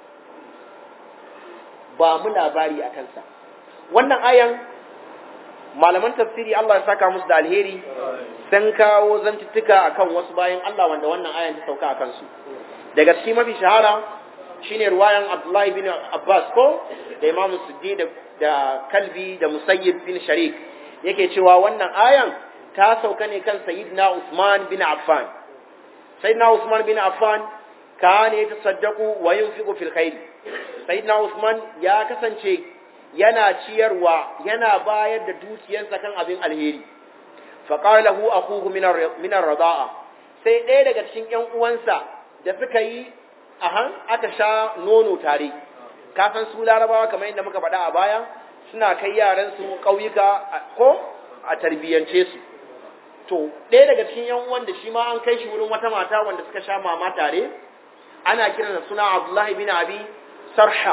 ba mu labari a kansa wannan ayan malaman tafsiri Allah ya saka musu da alheri sun kawo zantuttuka akan wasu bayan Allah wanda wannan ayan ta sauka a kansu daga cikin mafi shahara shine ruwayan Abdullahi bin Abbas ko da Imam Suddi da, da Kalbi da Musayyib bin Sharik yake cewa wannan ayan ta sauka ne kan Sayyidina Usman bin Affan Sayyidina Usman bin Affan kana yatasaddaqu wa yunfiqu fil khair Sayyidina Usman ya kasance yana ciyarwa yana bayar da dukiyarsa kan abin alheri faqala lahu akhuhu min ar-rida'a sai ɗaya daga cikin ƴan uwansa da suka yi ahan aka sha nono tare kafin su larabawa kamar yadda muka faɗa a baya suna kai yaran su ƙauyuka ko a tarbiyyance su to ɗaya daga cikin ƴan uwan da shi ma an kai shi wurin wata mata wanda suka sha mama tare ana kiransa suna Abdullahi bin Abi Sarha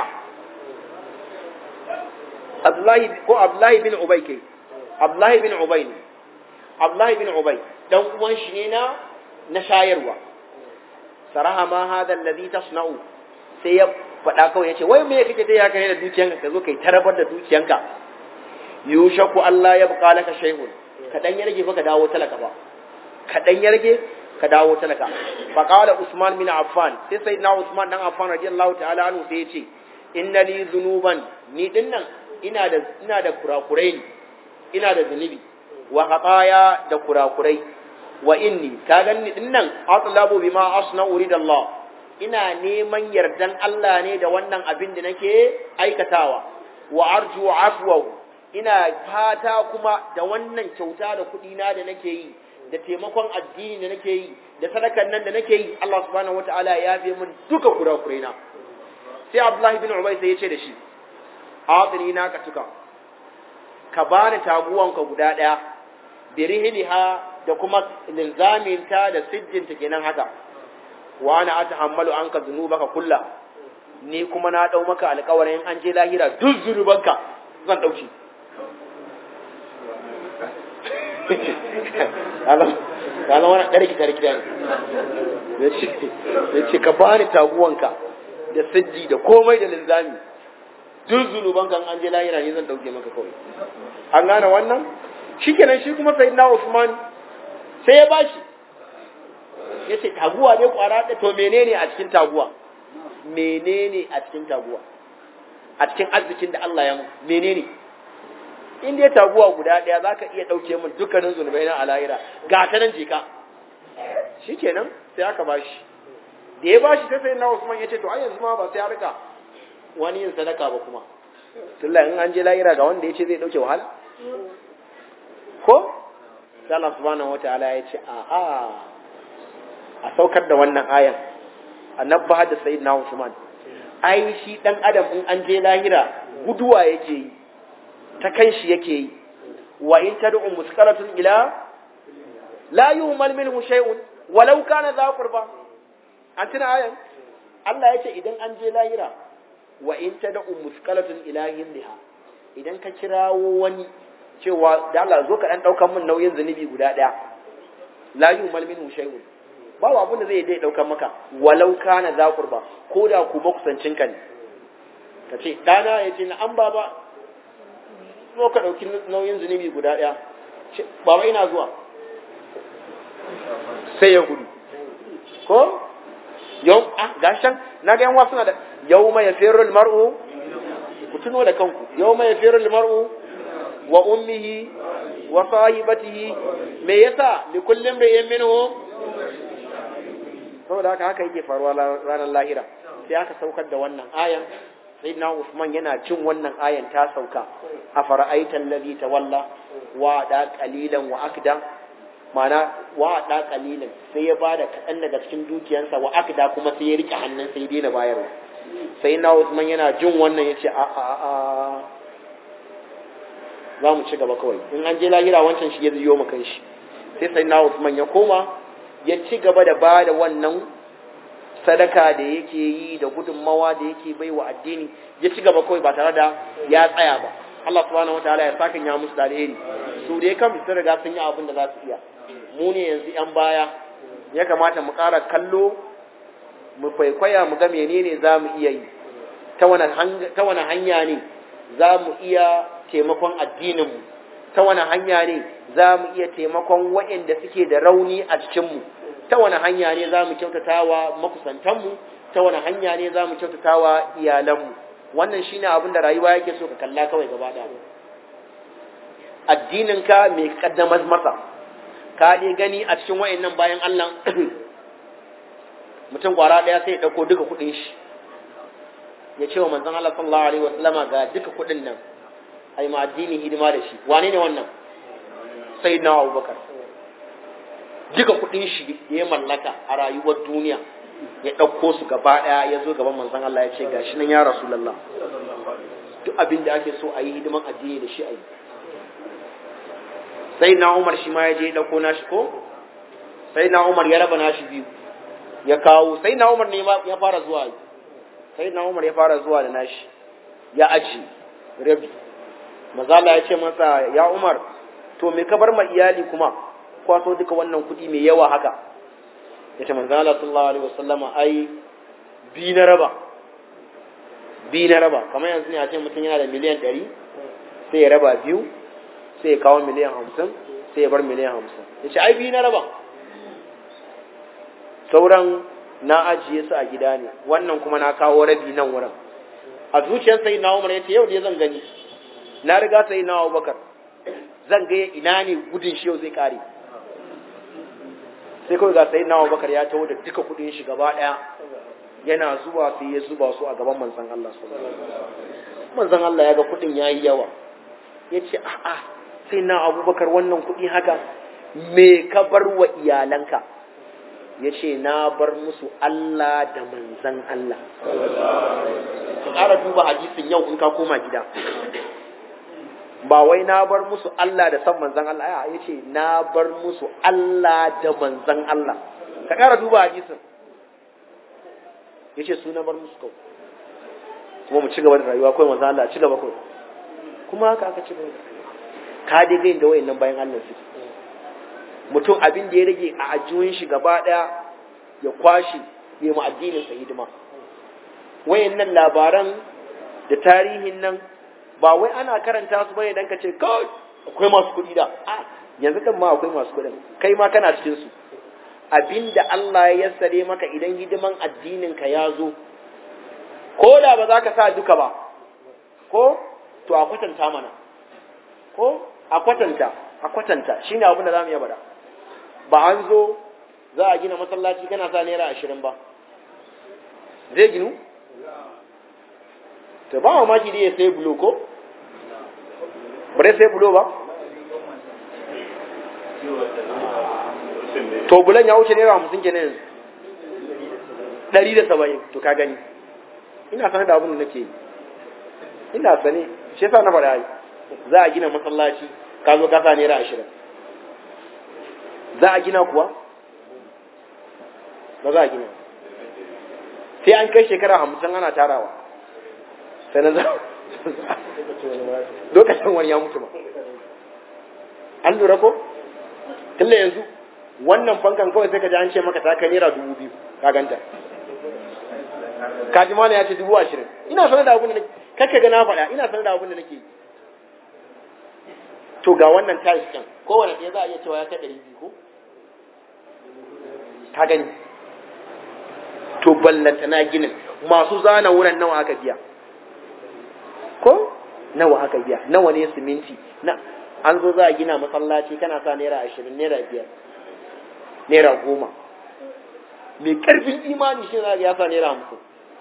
Abdullahi ko Abdullahi bin Ubay kai Abdullahi bin Ubay ne Abdullahi bin Ubay dan uwan shi ne na na shayarwa saraha ma hada alladhi tasna'u sai ya faɗa kawai yace wai me kake dai haka ne da dukiyanka ka zo kai tarabar da dukiyanka yushaku Allah ya buƙa laka shay'un ka dan ya rage fa ka dawo talaka ba ka dan ya rage ka dawo talaka fa qala Usman bin Affan sai sayyidina Usman dan Affan radiyallahu ta'ala anhu sai yace inna li dhunuban ni dinnan ina da ina da kurakurai ne ina da zunubi wa khataya da kurakurai wa inni ka ganni dinnan atlabu bima asna'u ridallah ina neman yardan Allah ne da wannan abin da nake aikatawa wa arju afwahu ina fata kuma da wannan kyauta da kuɗi na da nake yi da taimakon addini da nake yi da sadakan nan da nake yi Allah subhanahu wataala ya yafe min duka kurakurai na sai Abdullahi bin Ubay sai ya ce da shi adini na ka tuka ka bani taguwanka guda ɗaya birihiliha da kuma linzaminta da sijjinta kenan haka wa ana atahammalu anka dhunubaka kulla ni kuma na dau maka alƙawarin an je lahira duk zunubanka zan dauki Allah Allah wannan dare ki tare ki dare yace yace ka bani taguwanka da sijji da komai da linzami duk zunubanka an je lahira ne zan dauke maka kawai an gane wannan shikenan shi kuma sayyidina Usman sai ya bashi ya ce taguwa ne kwara da to menene a cikin taguwa menene a cikin taguwa a cikin arzikin da Allah ya mu menene in dai taguwa guda daya zaka iya dauke min dukkanin zunubai na alahira ga ta nan jika shikenan sai aka bashi da ya bashi sai sayyidina Usman ya ce to ai yanzu ma ba sai ya rika wani yin sadaka ba kuma tunda in an je lahira ga wanda ya ce zai dauke wahala ko sai Allah subhanahu wataala ya ce a'a a saukar da wannan ayan annabba da sayyidina Usman ai shi dan adam in an je lahira guduwa yake yi ta kanshi yake yi wa in tad'u musqalatun ila la yuhmal minhu shay'un walau kana za qurba an tuna ayan Allah ya ce idan an je lahira wa in tad'u musqalatun ila hindiha idan ka kirawo wani cewa da Allah zo ka dan daukar min nauyin zunubi guda daya la yumal minhu shay'un babu abin da zai dai daukar maka walau kana za qurba ko da ku makusancin ka ne kace dana yace na an baba zo ka dauki nauyin zunubi guda daya baba ina zuwa sai ya gudu ko yau ah gashan na ga yan wasu na da yawma yafiru almar'u ku tuno da kanku yawma yafiru almar'u wa ummihi wa sahibatihi me yasa li kullin ri'in minhum saboda haka haka yake faruwa ranar lahira sai aka saukar da wannan ayan sayyidina Usman yana cin wannan ayan ta sauka a fara'aitan ladhi tawalla wa da qalilan wa akda mana wa da qalilan sai ya bada kadan daga cikin dukiyansa wa akda kuma sai ya rike hannun sai ya daina bayarwa sayyidina Usman yana jin wannan yace a a a za mu ci gaba kawai in an je lahira wancan shi ya ziyo makan shi sai sai na Usman ya koma ya ci gaba da ba da wannan sadaka da yake yi da gudunmawa da yake bai wa addini ya ci gaba kawai ba tare da ya tsaya ba Allah subhanahu wataala ya saka ya musu da alheri su dai kan su riga sun yi abin da za su iya mu ne yanzu yan baya ya kamata mu ƙara kallo mu kwaikwaya mu ga menene za mu iya yi ta wani hanya ne za mu iya taimakon addininmu ta wani hanya ne za mu iya taimakon waɗanda suke da rauni a cikinmu ta wani hanya ne za mu kyautata wa makusantanmu ta ta wani hanya ne za mu kyautata wa iyalanmu wannan shine abin da rayuwa yake so ka kalla kawai gaba da addininka mai kaddamar masa ka dai gani a cikin wayannan bayan Allah mutum kwara daya sai ya dauko duka kudin shi ya ce wa manzon Allah sallallahu alaihi wasallama ga duka kudin nan ai ma addini hidima da shi wane ne wannan sayyidina Abubakar duka kudin shi ya mallaka a rayuwar duniya ya ɗauko su gaba ɗaya ya zo gaban manzon Allah ya ce gashi nan ya Rasulullah duk abin da ake so a yi hidiman addini da shi a yi sai na Umar shi ma ya je ya ɗauko nashi ko sai na Umar ya raba nashi biyu ya kawo sai na Umar ne ya fara zuwa sai na Umar ya fara zuwa da nashi ya aji rabi mazala ya ce masa ya Umar to me ka bar ma iyali kuma kwaso duka wannan kuɗi mai yawa haka ya ce manzo Allah sallallahu alaihi wasallama ai bi na raba bi na raba kamar yanzu ne a ce mutum yana da miliyan ɗari sai ya raba biyu sai ya kawo miliyan hamsin sai ya bar miliyan hamsin ya ce ai bi na raba sauran na ajiye su a gida ne wannan kuma na kawo rabi nan wurin a zuciyar sai na umar ya ce yau ne zan gani na riga sai na abubakar zan ga ina ne gudun shi yau zai kare sai kawai ga sai na abubakar ya taho da duka kudin shi gaba daya yana zuwa sai ya zuba su a gaban manzon Allah manzon Allah ya ga kudin yayi yawa ya ce a'a sai na abubakar wannan kudi haka me ka bar wa iyalanka ya ce na bar musu Allah da manzan Allah ka ƙara duba hadisin yau in ka koma gida ba wai na bar musu Allah da san manzan Allah ya ce na bar musu Allah da manzan Allah ka ƙara duba hadisin ya ce su na bar musu kawai kuma mu ci gaba da rayuwa kawai manzan Allah ci gaba kawai kuma haka aka ci gaba da ka dai gain da wayannan bayan Allah su mutum abin da ya rage a ajiyun shi gaba ɗaya ya kwashe ya mu addinin sa hidima wayannan labaran da tarihin nan ba wai ana karanta su bane dan ka ce kawai akwai masu kuɗi da a yanzu kan ma akwai masu kuɗin kai ma kana cikin su abinda Allah ya yassare maka idan hidiman addinin ka ya zo ko da ba za ka sa duka ba ko to a kwatanta mana ko a kwatanta a kwatanta shine abin da zamu iya bada ba an zo za a gina masallaci kana sa naira ashirin ba zai ginu to ba mamaki da ya sai bulo ko bare sai bulo ba to bulan ya wuce naira hamsin kenan yanzu ɗari da saba'in to ka gani ina sanar da abin da nake yi ina sane shi yasa na faɗa za a gina masallaci ka zo ka sa naira ashirin za a gina kuwa ba za a gina sai an kai shekara hamsin ana tarawa sai na za lokacin wani ya mutu ba an lura ko tun yanzu wannan fankan kawai sai ka ji an ce maka ta kai naira dubu biyu ka ganta kaji mana ya ce dubu ashirin ina sanar da abin da nake kakka ga na faɗa ina sanar da abin da nake yi to ga wannan tiles kan kowane ɗaya za a iya cewa ya kai ɗari biyu ko ka gani to ballanta na ginin masu zana wurin nawa aka biya ko nawa aka biya nawa ne siminti na an zo za a gina masallaci kana sa naira ashirin naira biyar naira goma mai karfin imani shi za ya sa naira hamsin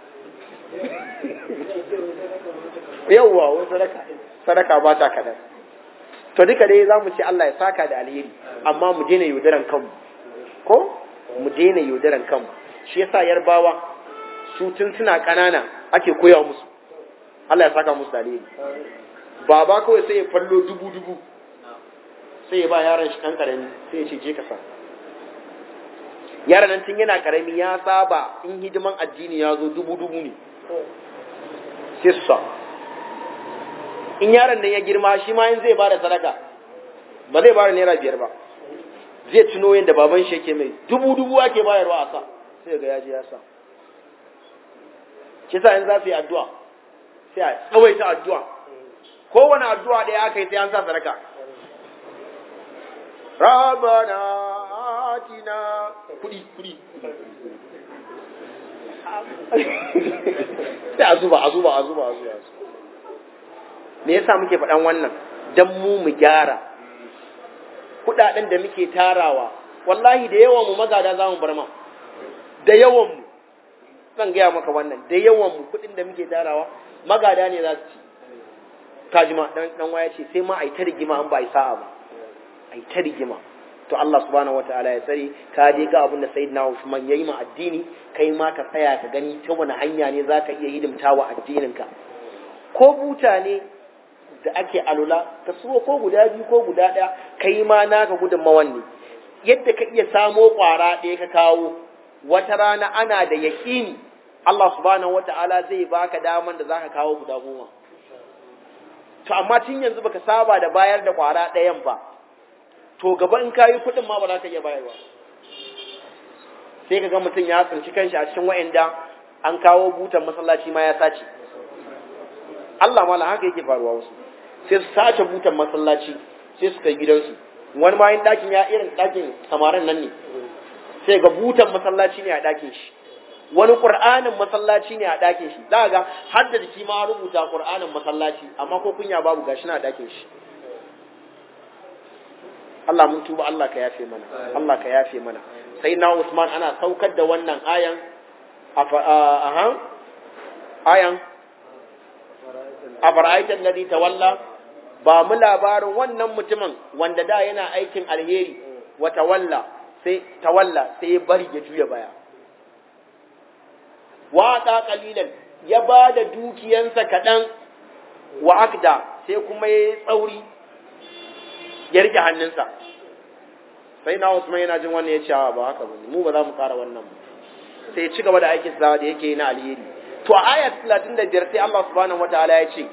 yawwa wani sadaka sadaka ba ta kadan to duka dai za mu ce Allah ya saka da alheri amma mu daina yaudaran kanmu ko mu daina yaudaran kanmu shi yasa yarbawa su tun suna ƙanana ake koya musu Allah ya saka musu da alheri baba kawai sai ya fallo dubu dubu sai ya ba yaron shi kan karami sai ya ce je ka sa yaron nan tun yana karami ya saba in hidiman addini ya zo dubu dubu ne sai su sa in yaron nan ya girma shi ma in zai bada sadaka ba zai bada naira biyar ba zai tuno yadda baban shi yake mai dubu dubu ake bayarwa a sa sai ga yaji ya sa shi sa in za su yi addu'a sai a tsawaita addu'a kowane addu'a ɗaya aka yi sai an sa sadaka ربنا atina kudi kudi sai a zuba a zuba a zuba a zuba me yasa muke faɗan wannan dan mu mu gyara kudaden da muke tarawa wallahi da yawan mu magada za mu bar ma da yawan mu zan gaya maka wannan da yawan mu kudin da muke tarawa magada ne za su ci kajima dan dan waya ce sai ma ai ta rigima an ba ai sa'a ba ai ta rigima to Allah subhanahu wataala ya tsare ka je ga abin da sayyidina Uthman yayi ma addini kai ma ka tsaya ka gani ta wani hanya ne zaka iya hidimta wa addinin ka ko buta ne da ake alula ka suwa ko guda biyu ko guda ɗaya kai ma naka gudunmawan ne yadda ka iya samo ƙwara ɗaya ka kawo wata rana ana da yaƙini Allah subhanahu wata'ala zai baka daman da zaka kawo guda goma to amma tun yanzu baka saba da bayar da ƙwara ɗayan ba to gaba in kayi kuɗin ma ba za ka iya bayarwa sai ka ga mutum ya tsinci kanshi a cikin wa'anda an kawo butan masallaci ma ya sace Allah mala haka yake faruwa wasu sai su sace butan masallaci sai su kai gidansu wani ma yin ɗakin ya irin ɗakin samarin nan ne sai ga butan masallaci ne a ɗakin shi wani ƙur'anin masallaci ne a ɗakin shi za ga har da jiki ma rubuta ƙur'anin masallaci amma ko kunya babu gashi na a ɗakin shi Allah mun tuba Allah ka yafe mana Allah ka yafe mana sai na Usman ana saukar da wannan ayan a ayan a fara'aitar ladi tawalla ba mu labarin wannan mutumin wanda da yana aikin alheri wa tawalla sai tawalla sai ya bari ya juya baya waɗa ƙalilan ya ba da dukiyansa kaɗan wa akda sai kuma ya yi tsauri ya rike hannunsa sai na Usman yana jin wannan ya ce ba haka ba mu ba za mu ƙara wannan ba sai ya ci gaba da aikin sa da yake na alheri to a ayat 35 sai Allah subhanahu wataala ya ce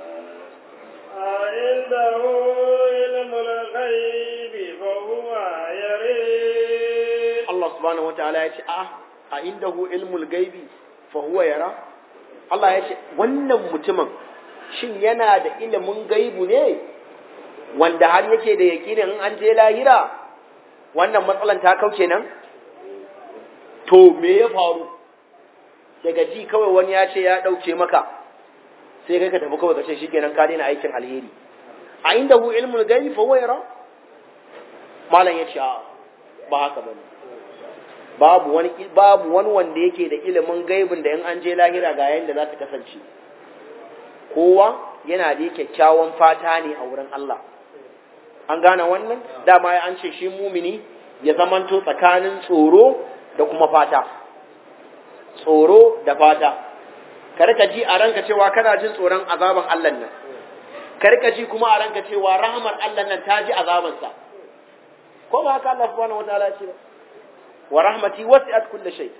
عنده علم الغيب فهو يرى Allah subhanahu wataala ya ce a a indahu ilmul gaibi fa huwa yara Allah ya ce wannan mutumin shin yana da ilimin gaibu ne wanda har yake da yakinin in an je lahira wannan matsalan ta kauce nan to me ya faru daga ji kawai wani ya ce ya ɗauke maka sai kai ka tafi kawai ka ce shikenan ka daina aikin alheri a inda hu ilmul gaibi fa wayra malam ya ce ba haka bane babu wani babu wani wanda yake da ilimin gaibin da in an je lahira ga yayin da za ta kasance kowa yana da kyakkyawan fata ne a wurin Allah an gane wannan dama ya an ce shi mumini ya zamanto tsakanin tsoro da kuma fata tsoro da fata karka ji a ranka cewa kana jin tsoron azaban Allah nan karka ji kuma a ranka cewa rahmar Allah nan ta ji azabansa ko ba haka Allah subhanahu wataala ce ba wa rahmati wasi'at kulli shay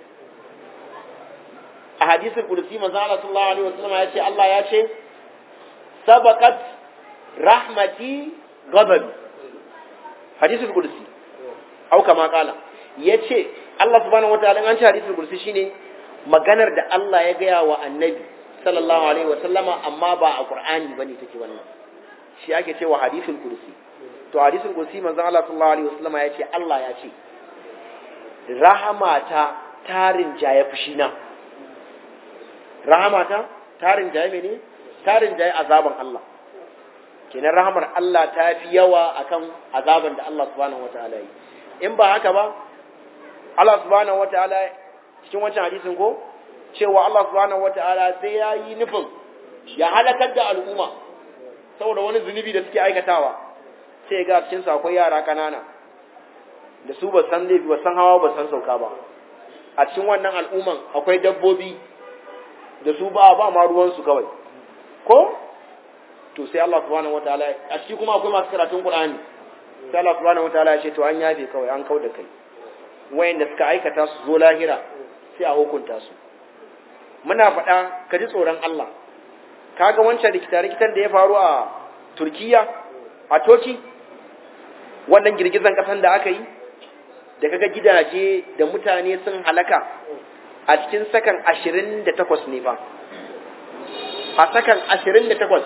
a hadisin qudsi manzo Allah sallallahu alaihi wasallam ya ce Allah ya ce sabaqat rahmati ghadabi hadisul qudsi au kama kala yace Allah subhanahu wataala an ce hadisul qudsi shine maganar da Allah ya gaya wa annabi sallallahu alaihi wasallama amma ba a qur'ani bane take wannan shi ake cewa hadisul qudsi to hadisul qudsi manzon Allah sallallahu alaihi wasallama yace Allah ya ce rahamata tarin jaye fushina rahamata tarin jaye mene tarin jaye azaban Allah kenan rahamar Allah ta fi yawa akan azaban da Allah subhanahu wataala yi in ba haka ba Allah subhanahu wataala cikin wancan hadisin ko cewa Allah subhanahu wataala sai ya yi nufin ya halakar da al'umma saboda wani zunubi da suke aikatawa sai ga cikin su akwai yara kanana da su ba san laifi ba san hawa ba san sauka ba a cikin wannan al'umman akwai dabbobi da su ba ba ma ruwan su kawai ko to sai Allah subhanahu wataala a ciki kuma akwai masu karatun Qur'ani sai Allah subhanahu wataala ya ce to an yafe kawai an kauda kai wayanda suka aikata su zo lahira sai a hukunta su muna faɗa ka ji tsoron Allah kaga wancan rikita rikitan da ya faru a Turkiya a Toki wannan girgizan kasan da aka yi da kaga gidaje da mutane sun halaka a cikin sakan 28 ne fa a sakan 28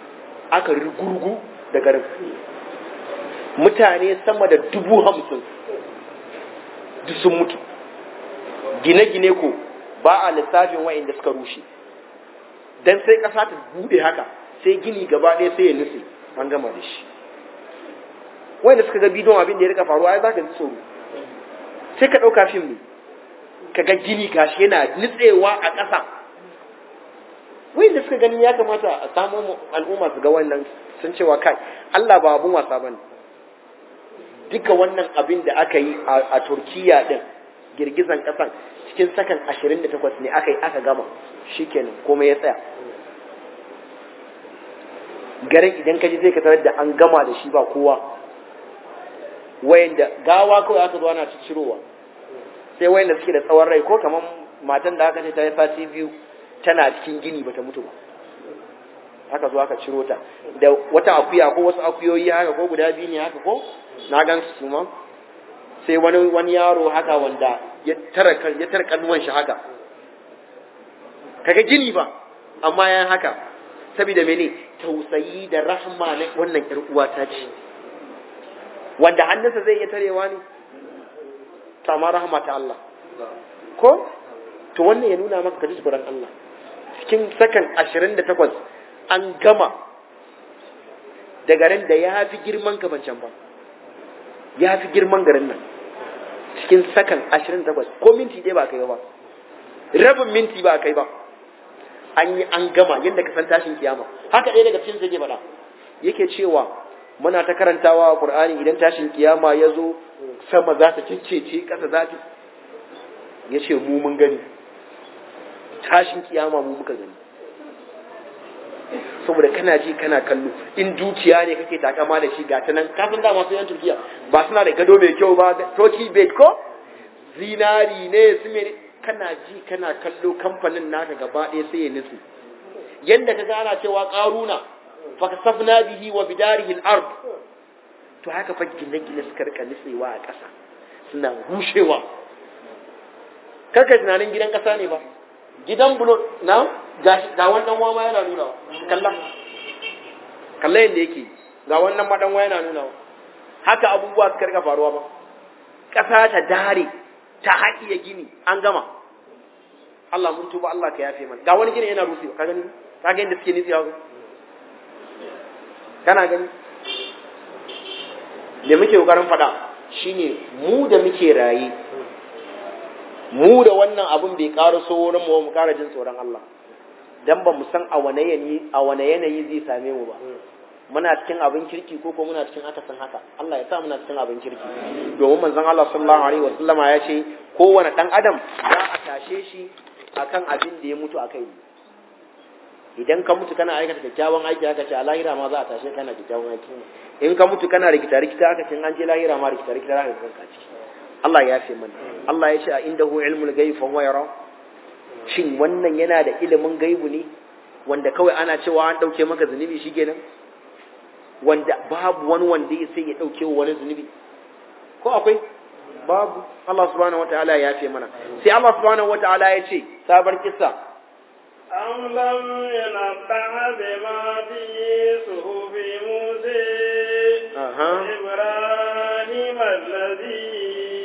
aka rugurgu da garin mutane sama da dubu hamsin duk sun mutu gine-gine ko ba a lissafin wa'inda suka rushe dan sai ƙasa ta bude haka sai gini gaba ɗaya sai ya nutse an gama da shi wanda suka ga bidon abin da ya rika faruwa ai za ka ji tsoro sai ka ɗauka fim ne ka ga gini gashi yana nutsewa a ƙasa wanda suka gani ya kamata a samu al'umma su ga wannan sun cewa kai Allah ba abun wasa bane duka wannan abin da aka yi a Turkiya din girgizan ƙasan cikin sakan 28 ne aka yi aka gama shikenan komai ya tsaya garin idan ka ji zai ka tarar da an gama da shi ba kowa wayanda gawa kawai aka zo ana cirowa sai wayanda suke da tsawon rai ko kamar matan da aka ce ta yi sati biyu tana cikin gini bata mutu ba aka zo aka ciro ta da wata akuya ko wasu akuyoyi haka ko guda biyu ne haka ko na gan su ma sai wani wani yaro haka wanda ya tara ya tara kannuwan shi haka kaga gini ba amma yan haka saboda mene tausayi da rahma na wannan yar uwa ta ce wanda hannunsa zai iya tarewa ne kama rahma ta Allah ko to wannan ya nuna maka kaji tsoron Allah cikin sakan 28 an gama da garin da ya fi girman kafancan ba ya fi girman garin nan cikin sakan 28 ko minti ɗaya ba kai ba rabin minti ba kai ba an yi an gama yadda ka san tashin kiyama haka ɗaya daga cikin zai faɗa yake cewa muna ta karantawa a Qur'ani idan tashin kiyama ya zo sama za ta ciccece ƙasa za ta ya ce mu mun gani tashin kiyama mu muka gani saboda kana ji kana kallo in dukiya ne kake takama da shi ga ta nan kafin da masu yan turkiya ba suna da gado mai kyau ba turkey bed ko zinari ne su ne kana ji kana kallo kamfanin naka gaba ɗaya sai ya nutsu yanda ka gana cewa ƙaruna fa kasafna bihi wa bidarihi al-ard to haka fa gine-gine suka rika nutsewa a ƙasa suna rushewa karka tunanin gidan ƙasa ne ba gidan bulo na ga wannan wama yana nuna kalla kalla yadda yake ga wannan madan yana nuna haka abubuwa suka rika faruwa ba ƙasa ta dare ta haƙiya gini an gama Allah mun tuba Allah ka yafe mana ga wani gini yana rufe ka gani ka ga yadda suke nitsiya kana gani da muke kokarin faɗa shine mu da muke raye mu da wannan abin bai ƙara so wurin mu mu ƙara jin tsoron Allah dan ba mu san a wane yanayi a wane yanayi zai same mu ba muna cikin abin kirki ko ko muna cikin akasin haka Allah ya sa muna cikin abin kirki domin manzon Allah sallallahu alaihi wasallam ya ce kowane dan adam za a tashe shi akan abin da ya mutu akai idan ka mutu kana aikata kyakkyawan aiki aka ce a lahira ma za a tashe kana kyakkyawan aiki in ka mutu kana rikita rikita aka ce an je lahira ma rikita rikita za ka kanka ciki Allah ya fi mana Allah ya ce a indahu ilmul ghaib fa huwa yara shin wannan yana da ilimin gaibu ne wanda kawai ana cewa an dauke maka zunubi shikenan wanda babu wani wanda ya sai ya dauke wa wani zunubi ko akwai babu Allah subhanahu wataala ya fi mana sai Allah subhanahu wataala ya ce sabar kissa أم لم ينبع بما في صحف موسى Aha. إبراهيم الذي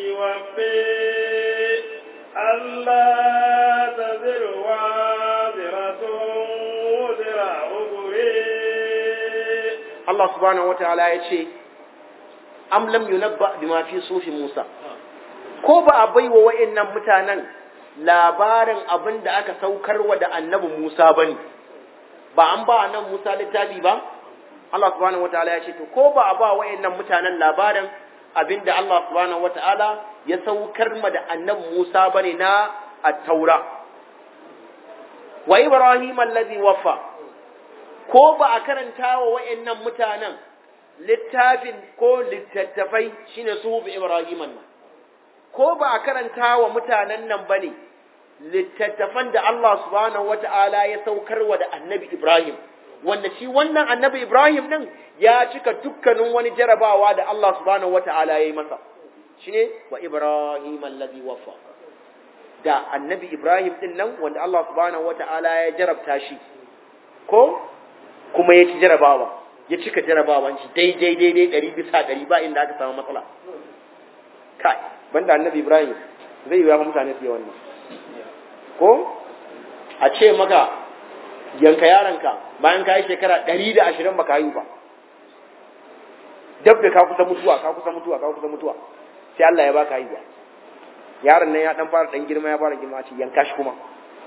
وفي ألا تزر وازرة وزر أخرى Allah subhanahu wataala ya ce am lam yunabba bima fi sufi Musa ko ba a baiwa wayannan mutanen labarin abin da aka saukarwa da annabi Musa bane ba an ba annabi Musa littafi ba Allah subhanahu wataala ya ce to ko ba a ba wayannan mutanen labarin abin da Allah subhanahu wataala ya saukar ma da annabi Musa bane na at-taura wa Ibrahim alladhi waffa ko ba a karanta wa wa'annan mutanen littafin ko littattafai shine suhufi Ibrahim nan ko ba a karanta wa mutanen nan bane littattafan da Allah subhanahu wata'ala ya saukar wa da Annabi Ibrahim wanda shi wannan Annabi Ibrahim din ya cika dukkanin wani jarabawa da Allah subhanahu wata'ala ya yi masa shine wa Ibrahim allazi wafa da Annabi Ibrahim din nan wanda Allah subhanahu wata'ala ya jarabta shi ko kuma ya ci jarabawa ya cika jarabawan shi daidai daidai ɗari bisa ɗari ba inda aka samu matsala kai banda annabi ibrahim zai yi wa mutane su yi wannan ko a ce maka yanka yaronka bayan ka yi shekara ɗari da ashirin ba ka yi ba dab da ka kusa mutuwa ka kusa mutuwa ka kusa mutuwa sai Allah ya baka haihuwa yaron nan ya dan fara dan girma ya fara girma ce yanka shi kuma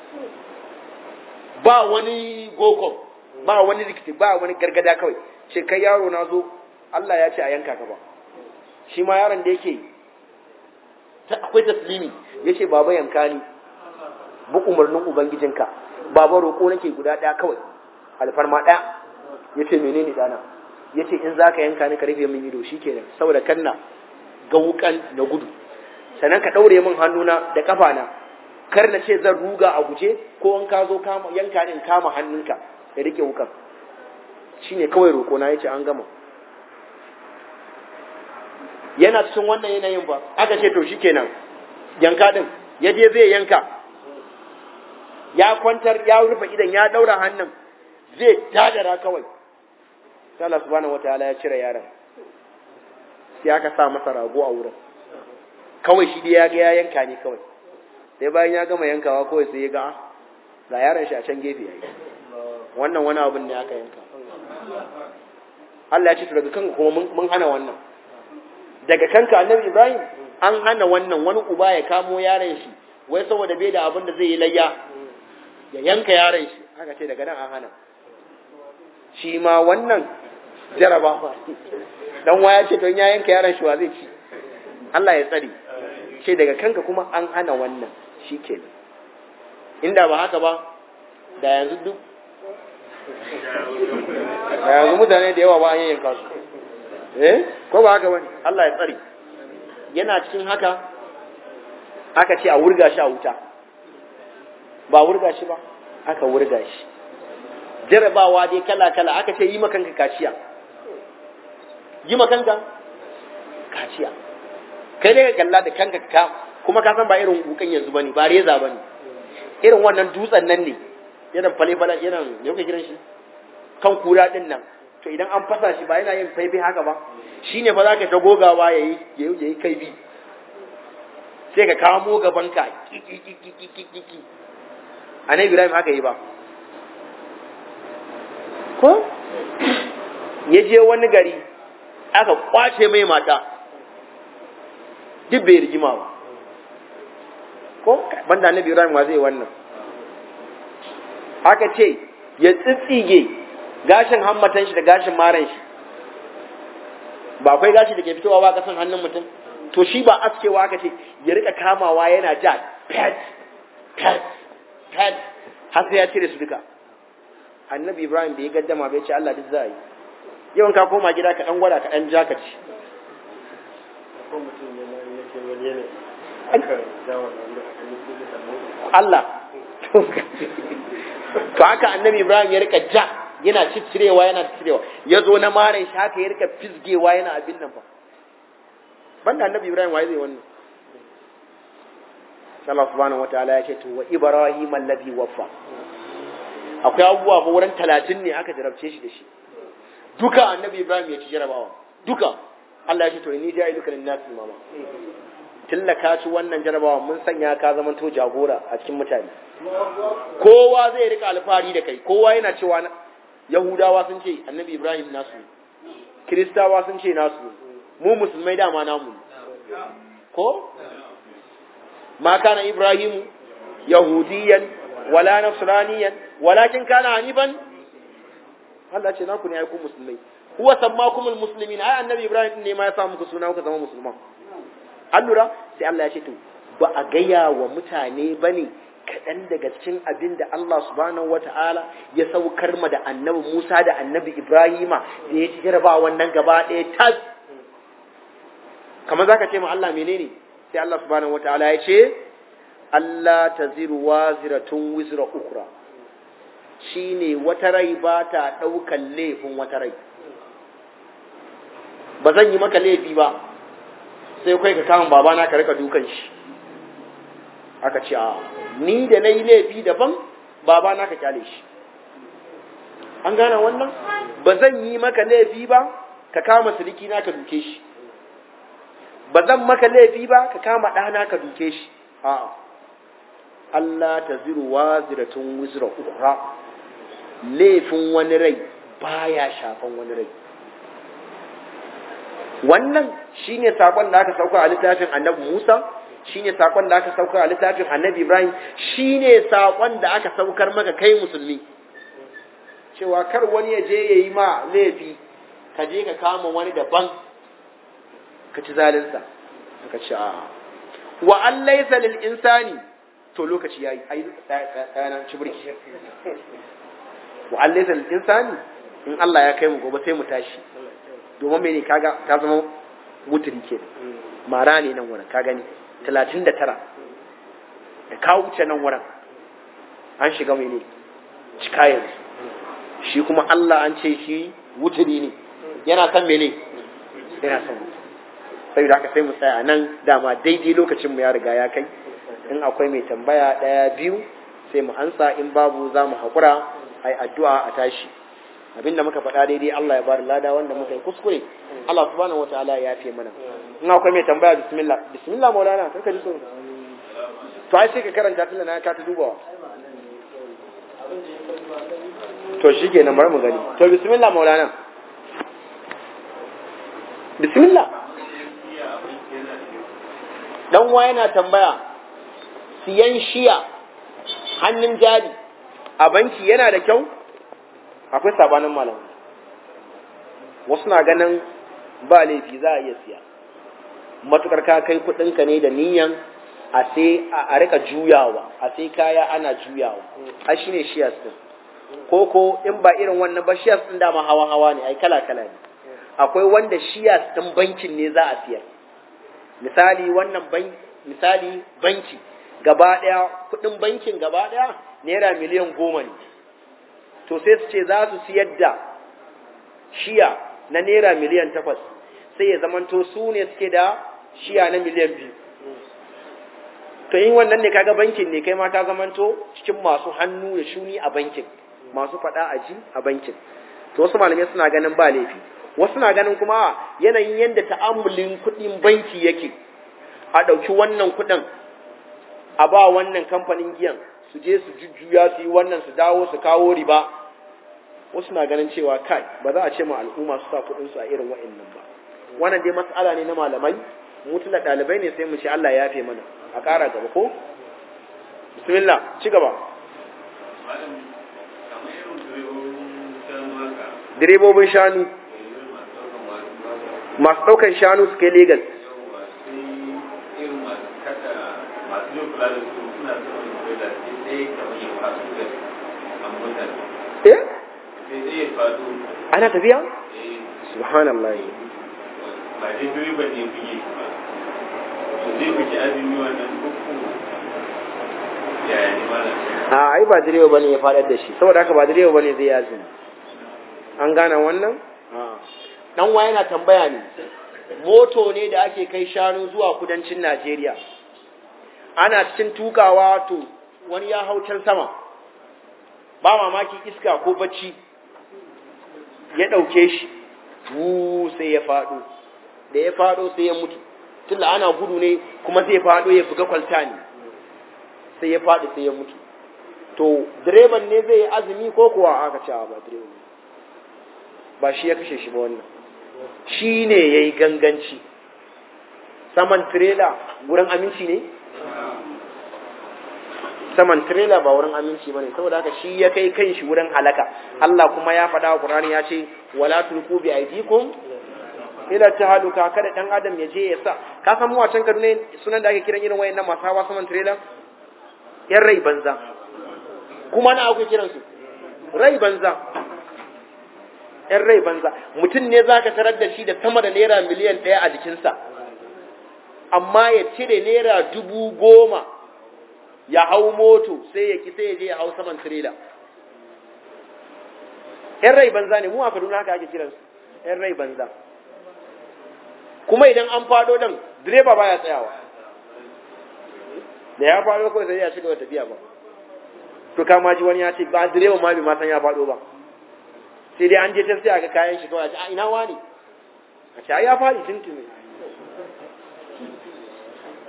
ba wani gokon ba wani rikici ba wani gargada kawai ce kai yaro na zo Allah ya ce a yanka ka ba shi ma yaron da yake akwai taslimi ya ce baba yanka ni bu umarnin ubangijinka baba roƙo nake guda ɗaya kawai alfarma ɗaya ya ce menene ɗana ya ce in za ka yanka ni ka rufe min ido shi kenan saboda kanna ga wukan na gudu sannan ka ɗaure min hannuna da ƙafana kar na ce zan ruga a guje ko in ka zo yanka ni in kama hannunka ya rike wukan shi ne kawai roƙona ya ce an gama yana cikin wannan yanayin ba aka ce to shi kenan yanka ɗin ya je zai yanka ya kwantar ya rufe idan ya ɗaura hannun zai dadara kawai sai Allah subhanahu wataala ya cire yaron sai aka sa masa rago a wurin kawai shi dai ya ga ya yanka ne kawai sai bayan ya gama yankawa kawai sai ya ga ga yaron shi a can gefe yayi wannan wani abin ne aka yanka Allah ya ce to daga kanka kuma mun hana wannan daga kanka annabi Ibrahim an hana wannan wani uba ya kamo yaron shi wai saboda bai da abin da zai yi layya ya yanka yaron shi aka ce daga nan an hana shi ma wannan jarabawa dan waya ce don ya yanka yaron shi wa zai ci Allah ya tsare ce daga kanka kuma an hana wannan shikenan inda ba haka ba da yanzu duk da yanzu mutane da yawa ba an yanka su eh ko ba haka bane Allah ya tsare yana cikin haka aka ce a wurga shi a wuta ba wurga shi ba aka wurga shi jarabawa dai kala-kala aka ce yi makanka kaciya yi makanka kaciya kai dai ka kalla da kanka ka kuma ka san ba irin wukan yanzu bane ba reza bane irin wannan dutsen nan ne irin fale-fale irin me kuka kiran shi kan kura din nan to idan an fasa shi ba yana yin faifai haka ba shine fa zaka ta gogawa yayi yayi kai bi sai ka kamo gaban ka kiki annabi Ibrahim haka yi ba ko ya je wani gari aka kwace mai mata duk bai rigima ba ko banda annabi Ibrahim wa zai wannan aka ce ya tsitsige gashin hammatan shi da gashin maran shi ba akwai gashi da ke fitowa ba kasan hannun mutum to shi ba askewa aka ce ya rika kamawa yana ja pet pet pet har sai ya cire su duka annabi ibrahim bai gaddama bai ce Allah duk za a yi yawan ka koma gida ka dan gwada ka dan ja ka ci Allah to haka annabi ibrahim ya rika ja yana ciccirewa yana ciccirewa ya zo na marin shi haka ya rika fisgewa yana abin nan fa banda annabi ibrahim waye zai wannan Allah subhanahu wataala ya ce to wa ibrahim allazi waffa akwai abubuwa ba wurin talatin ne aka jarabce shi da shi duka annabi ibrahim ya ci jarabawa duka Allah ya ce to ni ja'i duka lin nasi mama tillaka ci wannan jarabawa mun sanya ka zama to jagora a cikin mutane kowa zai rika alfahari da kai kowa yana cewa yahudawa sun ce annabi ibrahim nasu kiristawa sun ce nasu mu musulmai dama namu ko ma kana ibrahimu yahudiyan wala nasraniyan walakin kana hanifan Allah ce naku ne ai ku musulmai huwa sammakumul muslimin ai annabi ibrahim ne ma ya sa muku suna kuka zama musulman an lura sai Allah ya ce to ba a gaya wa mutane bane kaɗan daga cikin abin da Allah subhanahu wata'ala ya saukar ma da annabi Musa da annabi Ibrahima da ya ci jaraba wannan gaba ɗaya tas kamar zaka ce ma Allah menene sai Allah subhanahu wata'ala ya ce Allah taziru waziratun wizra ukra shine wata rai ba ta ɗaukan laifin wata rai ba zan yi maka laifi ba sai kai ka kama babana ka rika dukan shi aka ce a ni da na yi laifi daban babana ka kyale shi an gane wannan ba zan yi maka laifi ba ka kama siliki na ka duke shi ba zan maka laifi ba ka kama ɗana ka duke shi a'a Allah ta ziru wa ziratun wizra ukra laifin wani rai baya shafan wani rai wannan shine sakon da aka sauka a littafin annabi Musa shine sakon da aka sauka a littafin annabi Ibrahim shine sakon da aka saukar maka kai musulmi cewa kar wani ya je yayi ma laifi ka je ka kama wani daban ka ci zalinsa ka ci a wa an laysa lil insani to lokaci yayi ai tsaya ci burki wa an laysa lil insani in Allah ya kai mu gobe sai mu tashi domin mene kaga ta zama wuturi ke mara ne nan wurin ka gani talatin da tara da ka wuce nan wurin an shiga mene cika yanzu shi kuma Allah an ce shi wuturi ne yana son mene yana son sai da aka sai mu tsaya nan dama daidai lokacin mu ya riga ya kai in akwai mai tambaya ɗaya biyu sai mu ansa in babu za mu haƙura a yi addu'a a tashi abinda muka faɗa daidai Allah ya bada lada wanda muka yi kuskure Allah subhanahu wataala ya yafe mana in akwai mai tambaya bismillah bismillah maulana kar ka ji so to ai sai ka karanta tunda na ka ta dubawa to shikenan bari mu gani to bismillah maulana bismillah dan wa yana tambaya siyan shiya hannun jari a banki yana da kyau akwai sabanin malamai wasu na ganin ba laifi za a iya siya matukar ka kai kudinka ne da niyan a sai a rika juyawa a sai kaya ana juyawa a shine shiyas din ko ko in ba irin wannan ba shiyas din dama hawa hawa ne ai kala kala ne akwai wanda shiyas din bankin ne za a siyar misali wannan ban misali banki gaba daya kudin bankin gaba daya naira miliyan goma ne to sai su ce za su siyar da shiya na naira miliyan takwas sai ya zamanto su ne suke da shiya na miliyan biyu to yin wannan ne kaga bankin ne kai ma ta zamanto cikin masu hannu da shuni a bankin masu faɗa a ji a bankin to wasu malamai suna ganin ba laifi wasu na ganin kuma yanayin yadda ta'amulin kuɗin banki yake a ɗauki wannan kuɗin a ba wannan kamfanin giyan su je su jujjuya su yi wannan su dawo su kawo riba wasu na ganin cewa kai ba za a ce ma al'umma su sa kuɗin su a irin wa'annan ba wannan dai mas'ala ne na malamai mu tuna ɗalibai ne sai mu ce Allah ya yafe mana a ƙara gaba ko bismillah ci gaba direbobin shanu masu ɗaukan shanu su kai Legas. Eh? Ana tafiya? Subhanallah. Ba dai direba ne buge ba. To zai buge azumi wannan uku yaya ne malam? A ai ba direba bane ya faɗar da shi, saboda haka ba direba bane zai yazumi. An gane wannan? Dan wa yana tambaya ne. Moto ne da ake kai shanu zuwa kudancin Najeriya. Ana cikin tukawa to wani ya hau can sama. Ba mamaki iska ko bacci ya ɗauke shi, wu sai ya faɗo, da ya faɗo sai ya mutu, tunda ana gudu ne kuma sai ya faɗo ya buga kwalta ne, sai ya faɗi sai ya mutu. To, direban ne zai yi azumi ko kuwa aka ce ba direban ba shi ya kashe shi ba wannan, shi ne ya yi ganganci. Saman tirela wurin aminci ne? saman trailer ba wurin aminci bane saboda haka shi ya kai kanshi wurin halaka Allah kuma ya faɗa wa Qur'ani ya ce wala tulqu bi aydikum ila tahaluka kada dan adam ya je ya sa ka san mu a can Kaduna sunan da ake kiran irin wayannan masu hawa saman trailer yan rai banza kuma na akwai kiran su rai banza yan rai banza mutum ne zaka tarar da shi da sama da naira miliyan ɗaya a jikinsa amma ya cire naira dubu goma ya hau moto sai ya ki sai ya je ya hau saman tirela ‘yan rai banza ne mu a kaduna haka ake kiransu ‘yan rai banza kuma idan an fado dan direba baya tsayawa da ya fado kawai sai ya shiga tafiya ba to kama ji wani ya ce ba direba ma bai ma san ya fado ba sai dai an je ta sai ga kayan shi kawai a ina wani a ce ai ya fadi tuntuni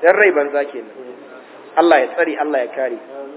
yan rai banza kenan Allah ya tsari Allah ya kare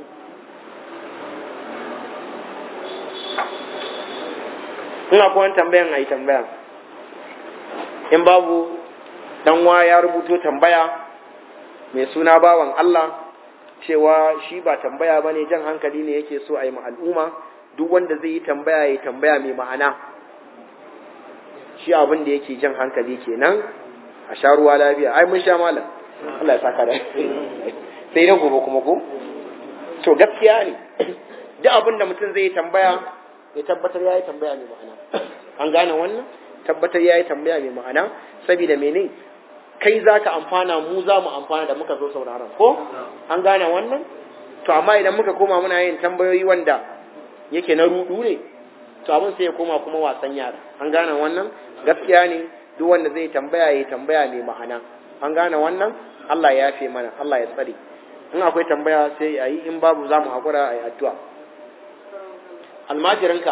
ina kuwa tambayan a yi tambaya in babu ɗanwa ya rubuto tambaya mai suna bawan Allah cewa shi ba tambaya ba ne jan hankali ne yake so a yi al'umma duk wanda zai yi tambaya ya tambaya mai ma'ana shi abin da yake jan hankali kenan a sha ruwa lafiya ai mun sha malam Allah ya saka da sai na gobe kuma ko to gaskiya ne duk abin da mutum zai yi tambaya ya tabbatar ya yi tambaya mai ma'ana an gane wannan tabbatar ya yi tambaya mai ma'ana saboda mene kai za ka amfana mu za mu amfana da muka zo sauraron ko an gane wannan to amma idan muka koma muna yin tambayoyi wanda yake na rudu ne to abin sai ya koma kuma wasan yara an gane wannan gaskiya ne duk wanda zai tambaya ya tambaya mai ma'ana an gane wannan Allah ya yafe mana Allah ya tsare in akwai tambaya sai a yi in babu za mu haƙura a yi addu'a almajirinka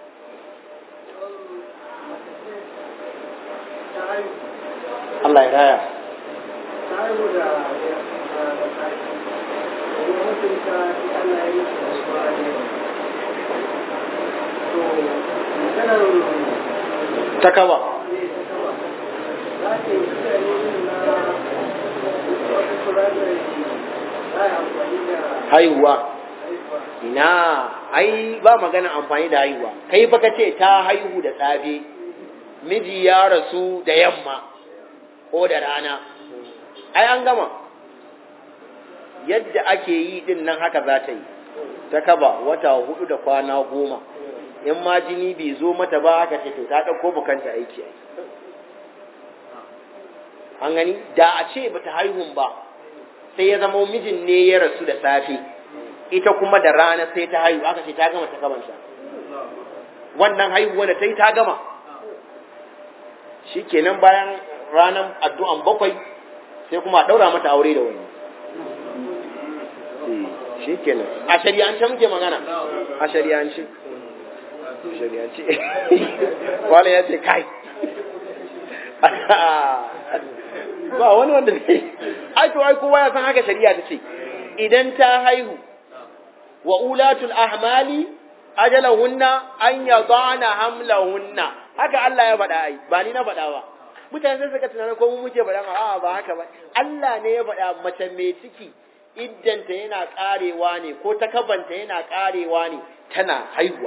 Allah ya raya ta kaba haihuwa ina ai ba magana amfani da haihuwa kai fa ce ta haihu da safe miji ya rasu da yamma ko da rana ai an gama yadda ake yi din nan haka za ta yi ta kaba wata hudu da kwana goma in ma jini bai zo mata ba aka ce to ta ɗauko bukanta aiki an gani da a ce bata haihun ba sai ya zama mijin ne ya rasu da safe ita kuma da rana sai ta haihu aka ce ta gama ta kabanta wannan haihuwa da ta yi ta gama shi kenan bayan ranar addu'an bakwai sai kuma a ɗaura mata aure da wani shi kenan a shari'ance muke magana a shari'ance shari'ance wani ya ce kai ba wani wanda ne ai to ai kowa ya san haka shari'a ta ce idan ta haihu wa ulatul ahmali ajalahunna an yadana hamlahunna haka Allah ya faɗa ai ba ni na faɗa ba mutane sai suka tunanin ko mu muke faɗa a ba haka ba Allah ne ya faɗa mace mai ciki iddanta yana karewa ne ko takabanta yana karewa ne tana haihuwa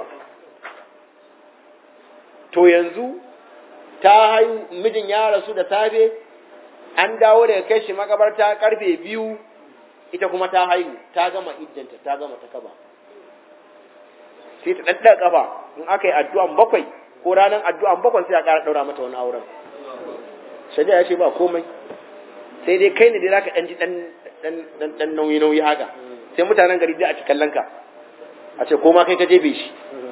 to yanzu ta haihu mijin ya rasu da safe an dawo daga kai shi makabarta karfe biyu ita kuma ta haihu ta gama iddanta ta gama ta kaba sai ta ɗaɗɗa kafa in aka yi addu'an bakwai ko ranar addu'an bakwai sai a ƙara ɗaura mata wani auren shari'a ya ce ba komai sai dai kai ne dai zaka ɗan ji ɗan nauyi nauyi haka sai mutanen gari dai a ci kallon ka a ce ko ma kai ka jebe shi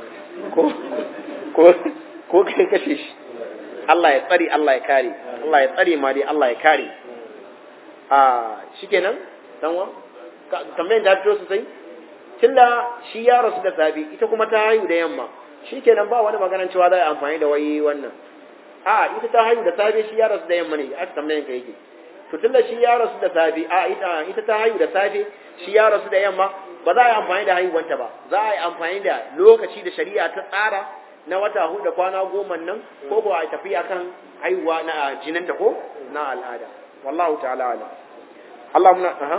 ko kai kashe shi Allah ya tsari Allah ya kare Allah ya tsare ma dai Allah ya kare a shikenan danwa tambayin da fito sosai tunda shi ya rasu da sabi ita kuma ta haihu da yamma shikenan ba wani maganar cewa za a amfani da wai wannan a ita ta haihu da sabi shi ya rasu da yamma ne aka tambayin ka yake to tunda shi ya rasu da sabi a ita ita ta haihu da safe shi ya rasu da yamma ba za a yi amfani da haihuwanta ba za a yi amfani da lokaci da shari'a ta tsara na wata hudu da kwana goma nan ko ba a tafi akan haihuwa na jinanta ko na al'ada wallahu ta'ala ala Allah muna aha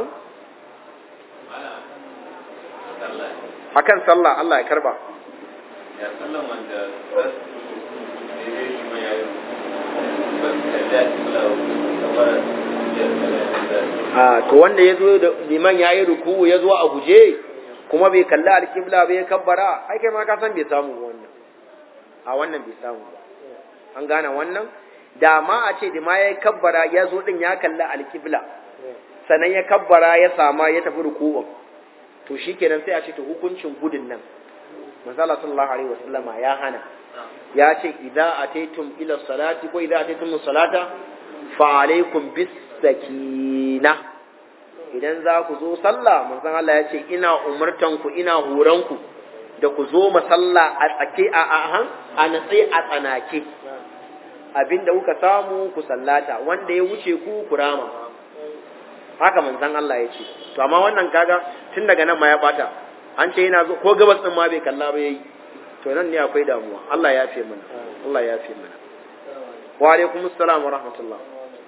akan sallah Allah ya karba ya sallan wanda za su daidai shi mai yayin ba su kalli a cikin kamar a to wanda ya zo da liman ya yi ruku ya zo a guje kuma bai kalli alkibla bai kabbara ai kai ma ka san bai samu wannan a wannan bai samu ba an gane wannan da ma a ce da ma ya kabbara ya zo din ya kalli alkibla sannan ya kabbara ya sama ya tafi ruku'un to shikenan sai a ce to hukuncin gudun nan manzala sallallahu alaihi wasallama ya hana ya ce idza ataytum ila salati ko idza ataytum salata fa alaikum bis sakina idan za ku zo sallah manzon Allah ya ce ina umurtan ku ina horon ku da ku zo masalla a tsake a ahan a natse a tsanake abinda kuka samu ku sallata wanda ya wuce ku kurama haka manzon Allah ya ce to amma wannan kaga tun daga nan ma ya bata an ce yana zo ko gabas din ma bai kalla ba yayi to nan ne akwai damuwa Allah ya yafe mana Allah ya yafe mana wa alaikum assalam wa rahmatullah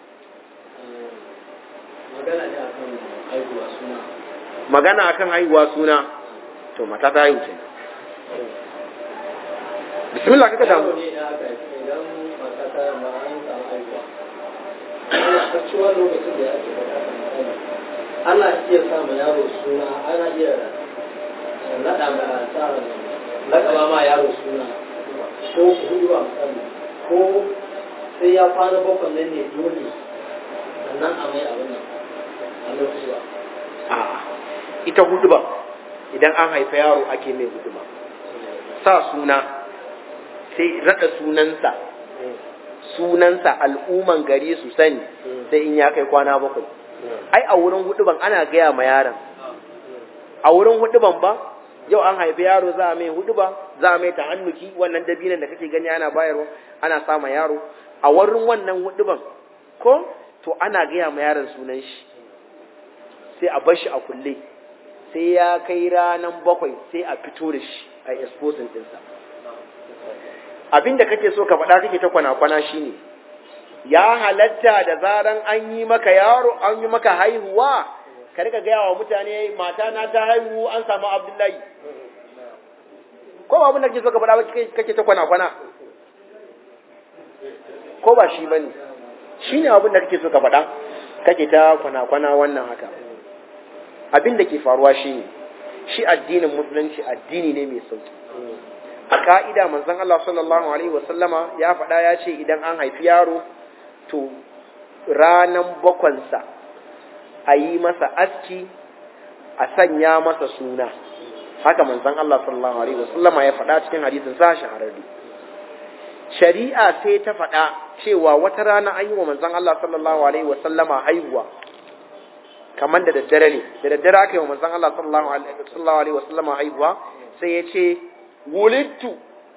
magana ne akan haihuwa suna magana akan haihuwa suna to mata ta haihu kenan bismillah kaka damu ne da aka yi idan mata ta ma an samu haihuwa a cewa lokacin da ake faɗa kan ana iya sa ma yaro suna ana iya naɗa ma sa laƙaba ma yaro suna ko hudu a misali ko sai ya kwana bakwai nan ne dole sannan a mai abin nan a lokaci ba A'a, ita huduba idan an haifa yaro ake mai huduba sa suna sai rada sunansa sunansa al'umman gari su sani sai in ya kai kwana bakwai ai a wurin huduban ana gaya ma yaron a wurin huduban ba yau an haifi yaro za a mai huduba za a mai ta'annuki wannan dabinan da kake gani ana bayarwa ana sa ma yaro a wurin wannan huduban ko to ana gaya ma yaron sunan shi sai a bar shi a kulle sai ya kai ranan bakwai sai a fito da shi a exposing ɗinsa abin da kake so ka faɗa kake ta kwana-kwana shine ya halatta da zaran an yi maka yaro an yi maka haihuwa ka rika gaya wa mutane mata na ta haihu an samu abdullahi ko ba abin da kake so ka faɗa ba kake ta kwana-kwana ko ba shi bane shine abin da kake so ka faɗa kake ta kwana-kwana wannan haka abin da ke faruwa shi ne shi addinin musulunci addini ne mai sauki a ka'ida manzon Allah sallallahu alaihi wasallama ya faɗa ya ce idan an haifi yaro to ranan bakwansa a yi masa aski a sanya masa suna haka manzon Allah sallallahu alaihi wasallama ya faɗa cikin hadisin sa shahararri shari'a sai ta faɗa cewa wata rana an yi wa manzon Allah sallallahu alaihi wasallama haihuwa kamar da daddare ne da daddare aka yi wa manzon Allah sallallahu alaihi wasallama haihuwa sai ya ce wulidtu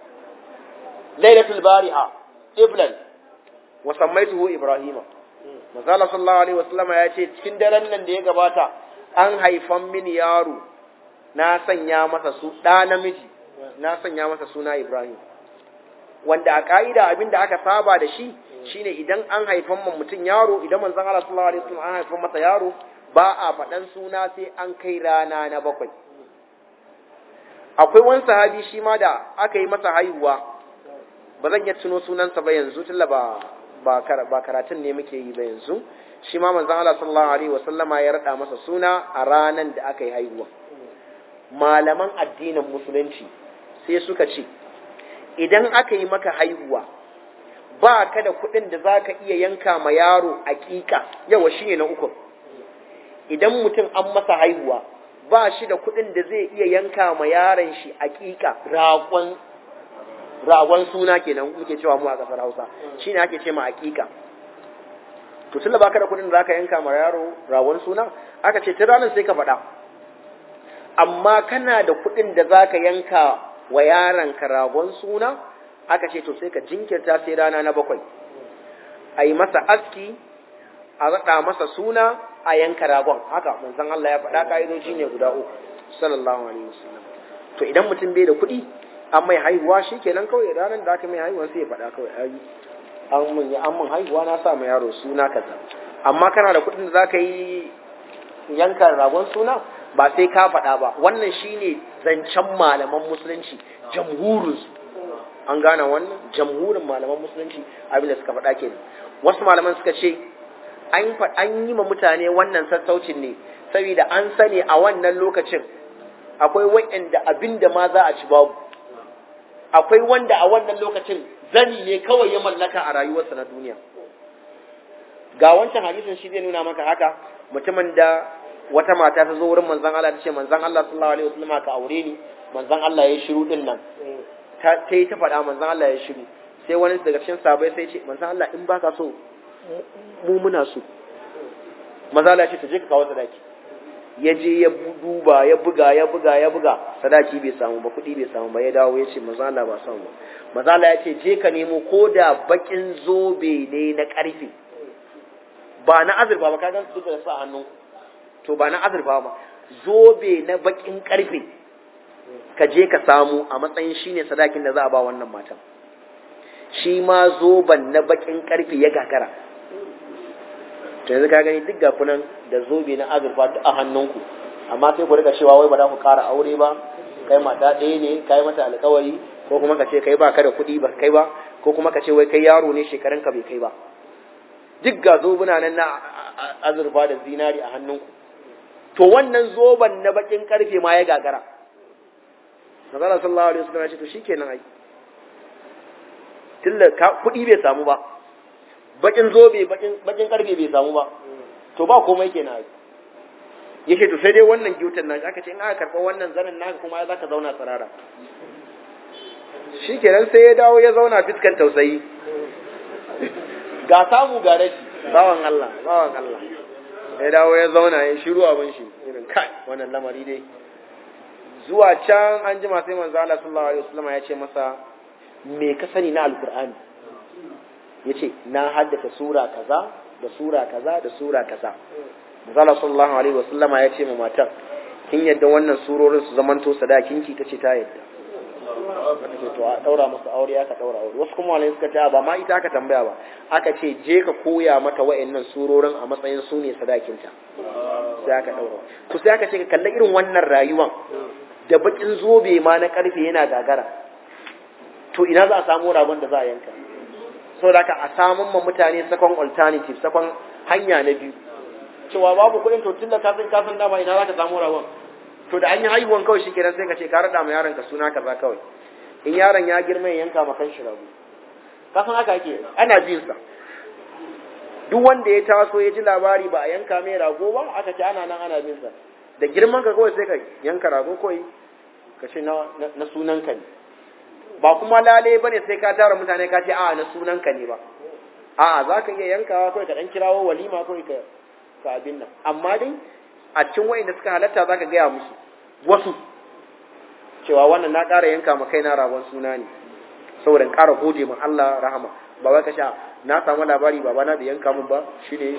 lailatul bariha iblan wa sammaituhu ibrahima manzon Allah sallallahu alaihi wasallama ya ce cikin daren nan da ya gabata an haifan mini yaro na sanya masa su ɗa namiji na sanya masa suna ibrahim wanda a ka'ida abin da aka saba da shi shine idan an haifan man mutum yaro idan manzon Allah sallallahu alaihi wasallam an haifan masa yaro ba a faɗan suna sai an kai rana na bakwai akwai wani sahabi shi ma da aka yi masa haihuwa ba zan iya tuno sunansa ba yanzu tunda ba ba ba karatun ne muke yi ba yanzu shi ma manzon Allah sallallahu alaihi wasallama ya rada masa suna a ranan da aka yi haihuwa malaman addinin musulunci sai suka ce idan aka yi maka haihuwa ba ka da kuɗin da za ka iya yanka ma yaro aƙiƙa yawa shi ne na uku idan mutum an masa haihuwa ba shi da kuɗin da zai iya yanka ma yaron shi aƙiƙa ragon ragon suna kenan muke cewa mu a ƙasar Hausa shine ake ce ma aƙiƙa to tunda baka da kuɗin da zaka yanka ma yaro ragon suna aka ce ta ranar sai ka faɗa amma kana da kuɗin da zaka yanka wa yaron ka ragon suna aka ce to sai ka jinkirta sai rana na bakwai a yi masa aski a raɗa masa suna a yanka ragon haka manzon Allah ya faɗa ƙa'idoji ne guda uku sallallahu alaihi wasallam to idan mutum bai da kuɗi an mai haihuwa shi kenan kawai ranar da aka mai haihuwa sai ya faɗa kawai ai an mun an mun haihuwa na sa mai yaro suna kaza amma kana da kuɗin da zaka yi yanka ragon suna ba sai ka faɗa ba wannan shine zancen malaman musulunci jamhurinsu an gane wannan jamhurin malaman musulunci abin da suka faɗa kenan wasu malaman suka ce an an yi ma mutane wannan sassaucin ne saboda an sani a wannan lokacin akwai wa'anda abin da ma za a ci babu akwai wanda a wannan lokacin zani ne kawai ya mallaka a rayuwarsa na duniya ga wancan hadisin shi zai nuna maka haka mutumin da wata mata ta zo wurin manzon Allah ta ce manzon Allah sallallahu alaihi wasallam ka aure ni manzon Allah ya shiru din nan ta yi ta faɗa manzon Allah ya shiru sai wani daga cikin sahabbai sai ce manzon Allah in baka so mu muna so manzon Allah ya ce ta je ka kawo sadaki ya je ya duba ya buga ya buga ya buga sadaki bai samu ba kuɗi bai samu ba ya dawo ya ce manzon Allah ba samu ba manzon Allah ya ce je ka nemo ko da bakin zobe ne na ƙarfe ba na azurfa ba ka gan su duka da sa hannu to ba na azurfa ba zobe na bakin karfe ka je ka samu a matsayin shine sadakin da za a ba wannan matan shi ma zoban na bakin karfe ya gagara to yanzu ka gani duk ga kunan da zobe na azurfa duk a hannunku amma sai ku rika cewa wai ba za ku ƙara aure ba kai mata ɗaya ne kai mata alƙawari ko kuma ka ce kai ba ka da kuɗi ba kai ba ko kuma ka ce wai kai yaro ne shekarun ka bai kai ba duk ga zobuna nan na azurfa da zinari a hannunku to wannan zoban na bakin karfe ma ya gagara Nazara sallallahu alaihi wasallam ya ce to shikenan ai tilla kuɗi bai samu ba bakin zobe bakin bakin karfe bai samu ba to ba komai kenan ai yake to sai dai wannan gyutan nashi aka ce in aka karɓa wannan zanen naka kuma za ka zauna tsirara shi kenan sai ya dawo ya zauna fiskan tausayi ga samu ga rashi bawan Allah bawan Allah ya dawo ya zauna ya shiru abin shi irin kai wannan lamari dai zuwa can an jima sai manzo Allah sallallahu alaihi wasallam ya ce masa me ka sani na alqur'ani yace na haddace sura kaza da sura kaza da sura kaza Manzala sallallahu alaihi wa sallama ya ce ma matar kin yadda wannan surorin su zamanto sadakin ki tace ta yadda ce to a daura masa aure aka daura aure wasu kuma wani suka ce ba ma ita aka tambaya ba aka ce je ka koya mata wa'annan surorin a matsayin su ne sadakin ta sai aka daura to sai aka ce ka kalla irin wannan rayuwan da bakin zobe ma na karfe yana gagara to ina za a samu ragon da za a yanka saboda haka a samun ma mutane sakon alternative sakon hanya na biyu cewa babu kuɗin to tunda ka san ka san dama ina za ka samu ragon to da an yi haihuwan kawai shikenan sai ka ce ka rada ma yaron ka suna kaza kawai in yaron ya girma ya yanka ma kanshi rago ka san haka ake ana bin sa duk wanda ya taso ya ji labari ba a yanka mai rago ba aka ce ana nan ana bin sa da girman ka kawai sai ka yanka rago kawai ka ce na na sunan ka ne ba kuma lale bane sai ka tara mutane ka ce a na sunan ka ne ba a'a za ka iya yankawa kawai ka dan kirawo walima kawai ka ka abin nan amma dai a cikin wayanda suka halatta zaka gaya musu wasu cewa wannan na ƙara yanka ma kaina ragon suna ne saboda in ƙara gode ma Allah rahama ba wai ka sha na samu labari baba na da yanka mun ba shine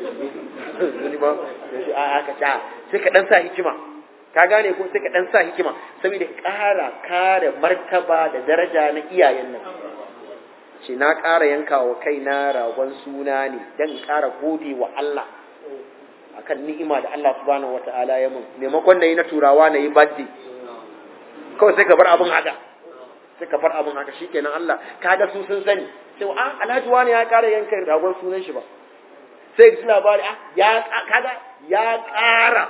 ni ba a aka sha sai ka dan sa hikima ka gane ko sai ka dan sa hikima saboda ƙara kare martaba da daraja na iyayen nan ce na ƙara yanka wa kaina ragon suna ne dan ƙara gode wa Allah akan ni'ima da Allah subhanahu wata'ala ya mun maimakon na yi na turawa na yi birthday kawai sai ka bar abin haka sai ka bar abin haka shikenan Allah kaga su sun sani sai a alhaji wani ya kara yanka ragon sunan shi ba sai ji labari ah ya kaga ya kara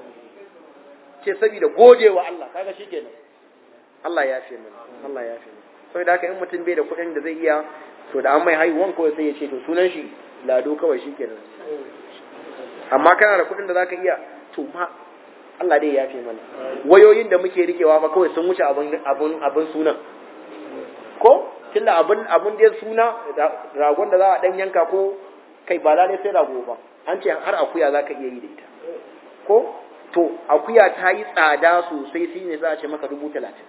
ce saboda gode wa Allah kaga shikenan Allah ya fi mana Allah ya fi mana saboda haka in mutum bai da kuɗin da zai iya to da an mai haihuwan kawai sai ya ce to sunan shi lado kawai shikenan amma kana da kuɗin da zaka iya to ma Allah dai ya fi mana wayoyin da muke rikewa fa kawai sun wuce abun abun abun sunan ko tunda abun abun da suna ragon da za a dan yanka ko kai ba lalai sai rago ba an ce har akuya zaka iya yi da ita ko to akuya ta yi tsada sosai shi ne za a ce maka dubu talatin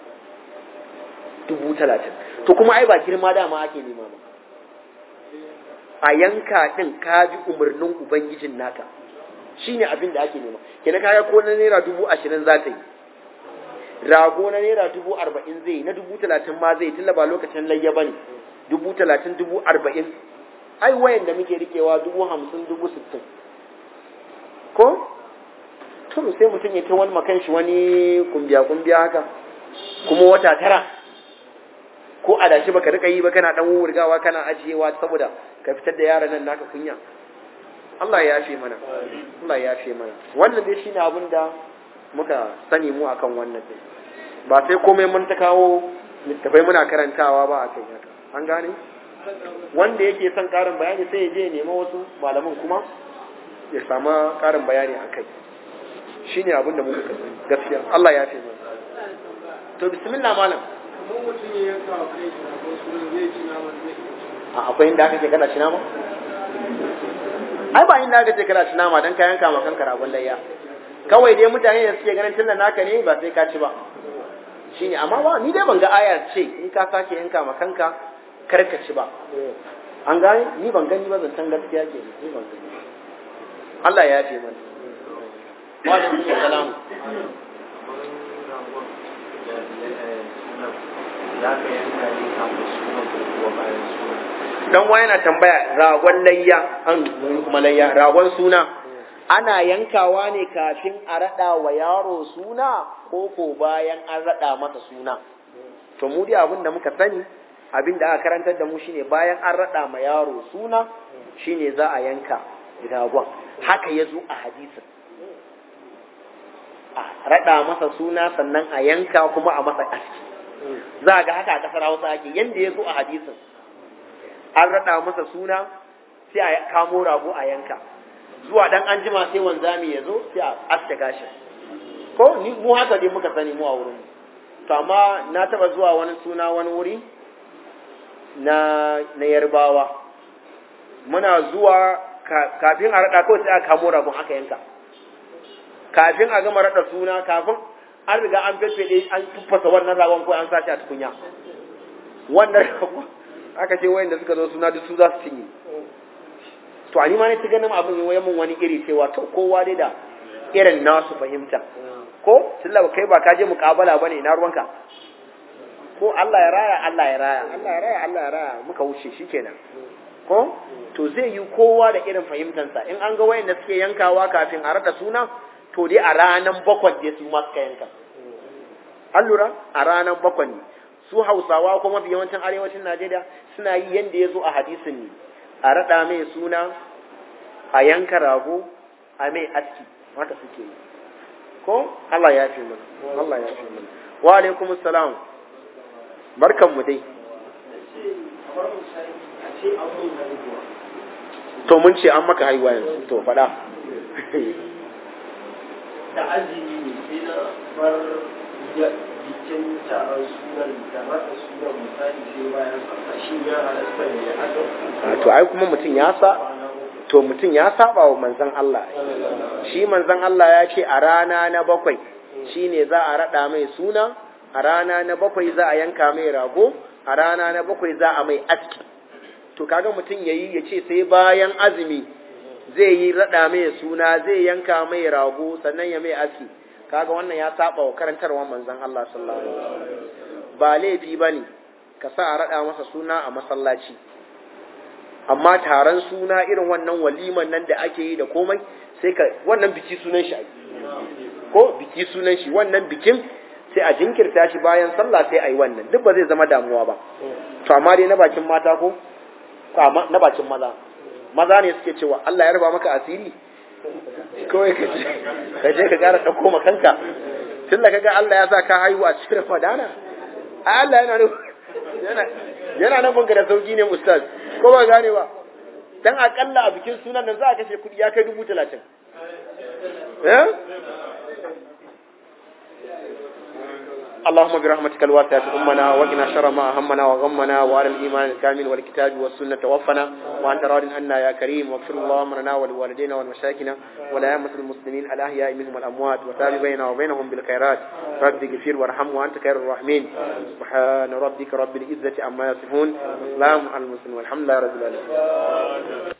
dubu talatin to kuma ai ba girma dama ake nema ba a yanka ɗin ka bi umarnin Ubangijin naka shi ne abin da ake nema kenan kaya ko na naira dubu ashirin za ta yi rago na naira dubu arba'in zai na dubu talatin ma zai tilla ba lokacin layya ba ne dubu talatin dubu arba'in ai wayan da muke rikewa dubu hamsin dubu sittin ko to sai mutum ya ta wani makan shi wani kumbiya kumbiya haka kuma wata tara ko a dashi baka rika yi ba kana dan wurgawa kana ajiyewa saboda ka fitar da yaran nan naka kunya Allah ya yafe mana Allah ya yafe mana wannan dai shine abin da muka sani mu akan wannan din ba sai komai mun ta kawo littafai muna karantawa ba a kai haka an gane wanda yake son karin bayani sai ya je nema wasu malaman kuma ya sama karin bayani a kai shine abin da muka sani gaskiya Allah ya yafe mana to bismillah malam a akwai inda aka ce kana ci nama ai ba inda aka ce kana ci nama dan ka yanka ma kanka ragon layya kawai dai mutane da suke ganin tunda naka ne ba sai ka ci ba shine amma ba ni dai ban ga ayar ce in ka sake yanka ma kanka kar ka ci ba an gane ni ban gani ba zancen gaskiya ke ni ban gani Allah ya yafe mana wa alaikum salam dan wa yana tambaya ragon layya an kuma layya ragon suna ana yankawa ne kafin a rada wa yaro suna ko ko bayan an rada masa suna to mu dai abin da muka sani abin da aka karantar da mu shine bayan an rada ma yaro suna shine za a yanka ragon haka ya zo a hadisin a rada masa suna sannan a yanka kuma a masa aski za ga haka a kasar hausa ake yanda ya zo a hadisin an rada masa suna sai a kamo rago a yanka zuwa dan an jima sai wanzami ya zo sai a aske gashin ko ni mu haka dai muka sani mu a wurin to amma na taba zuwa wani suna wani wuri na na yarbawa muna zuwa kafin a rada kawai sai a kamo ragon aka yanka kafin a gama rada suna kafin an riga an fefeɗe an tuffasa wannan ragon ko an sashi a tukunya wannan ragon aka ce wayanda suka zo suna duk su za su cinye to a ma ne ta ganin abin yi mun wani iri cewa to kowa dai da irin nasu fahimta ko tilla kai ba ka je muƙabala bane ina ruwanka ko Allah ya raya Allah ya raya Allah ya raya Allah ya raya muka wuce shikenan ko to zai yi kowa da irin fahimtansa in an ga wayanda suke yankawa kafin a rada suna to dai a ranan bakwai dai su ma suka yanka an lura a ranan bakwai ne su hausawa kuma mafi yawancin arewacin najeriya suna yi yadda ya zo a hadisin ne a raɗa mai suna a yanka rago a mai aski haka suke yi ko allah ya fi mana allah ya fi mana wa alaikum salam barkan mu dai to mun ce an maka haihuwa yanzu to faɗa da azumi ne sai na bar bikin taron sunan da rasa sunan misali sai bayan sallah shi ya halatta ne ya haka to ai kuma mutum ya sa to mutum ya saba wa manzon Allah shi manzon Allah ya ce a rana na bakwai shine za a rada mai suna a rana na bakwai za a yanka mai rago a rana na bakwai za a mai aski to kaga mutum yayi ya ce sai bayan azumi zai yi rada mai suna zai yanka mai rago sannan ya mai aski kaga wannan ya saba wa karantarwa manzon Allah sallallahu alaihi wasallam ba laifi bane ka sa a rada masa suna a masallaci amma taron suna irin wannan waliman nan da ake yi da komai sai ka wannan biki sunan shi ko biki sunan shi wannan bikin sai a jinkirta shi bayan sallah sai a yi wannan duk ba zai zama damuwa ba to amma dai na bakin mata ko na bakin maza maza ne suke cewa Allah ya raba maka asiri kawai ka je ka je ka gara dauko makanka tun da kaga Allah ya sa ka haihu a cikin Ramadana ai Allah yana nan yana yana nan banka da sauki ne ustaz ko ba gane ba dan akalla a bikin sunan nan za a kashe kudi ya kai dubu talatin eh اللهم برحمتك الواسعة أمنا وقنا شر ما أهمنا وغمنا وعلى الإيمان الكامل والكتاب والسنة توفنا وأنت راض عنا يا كريم واغفر اللهم لنا ولوالدينا ولمشايخنا ولأئمة المسلمين الأحياء منهم والأموات وتاب بيننا وبينهم بالخيرات رب اغفر وارحم وأنت خير الراحمين سبحان ربك رب العزة عما يصفون سلام على المسلمين والحمد لله رب العالمين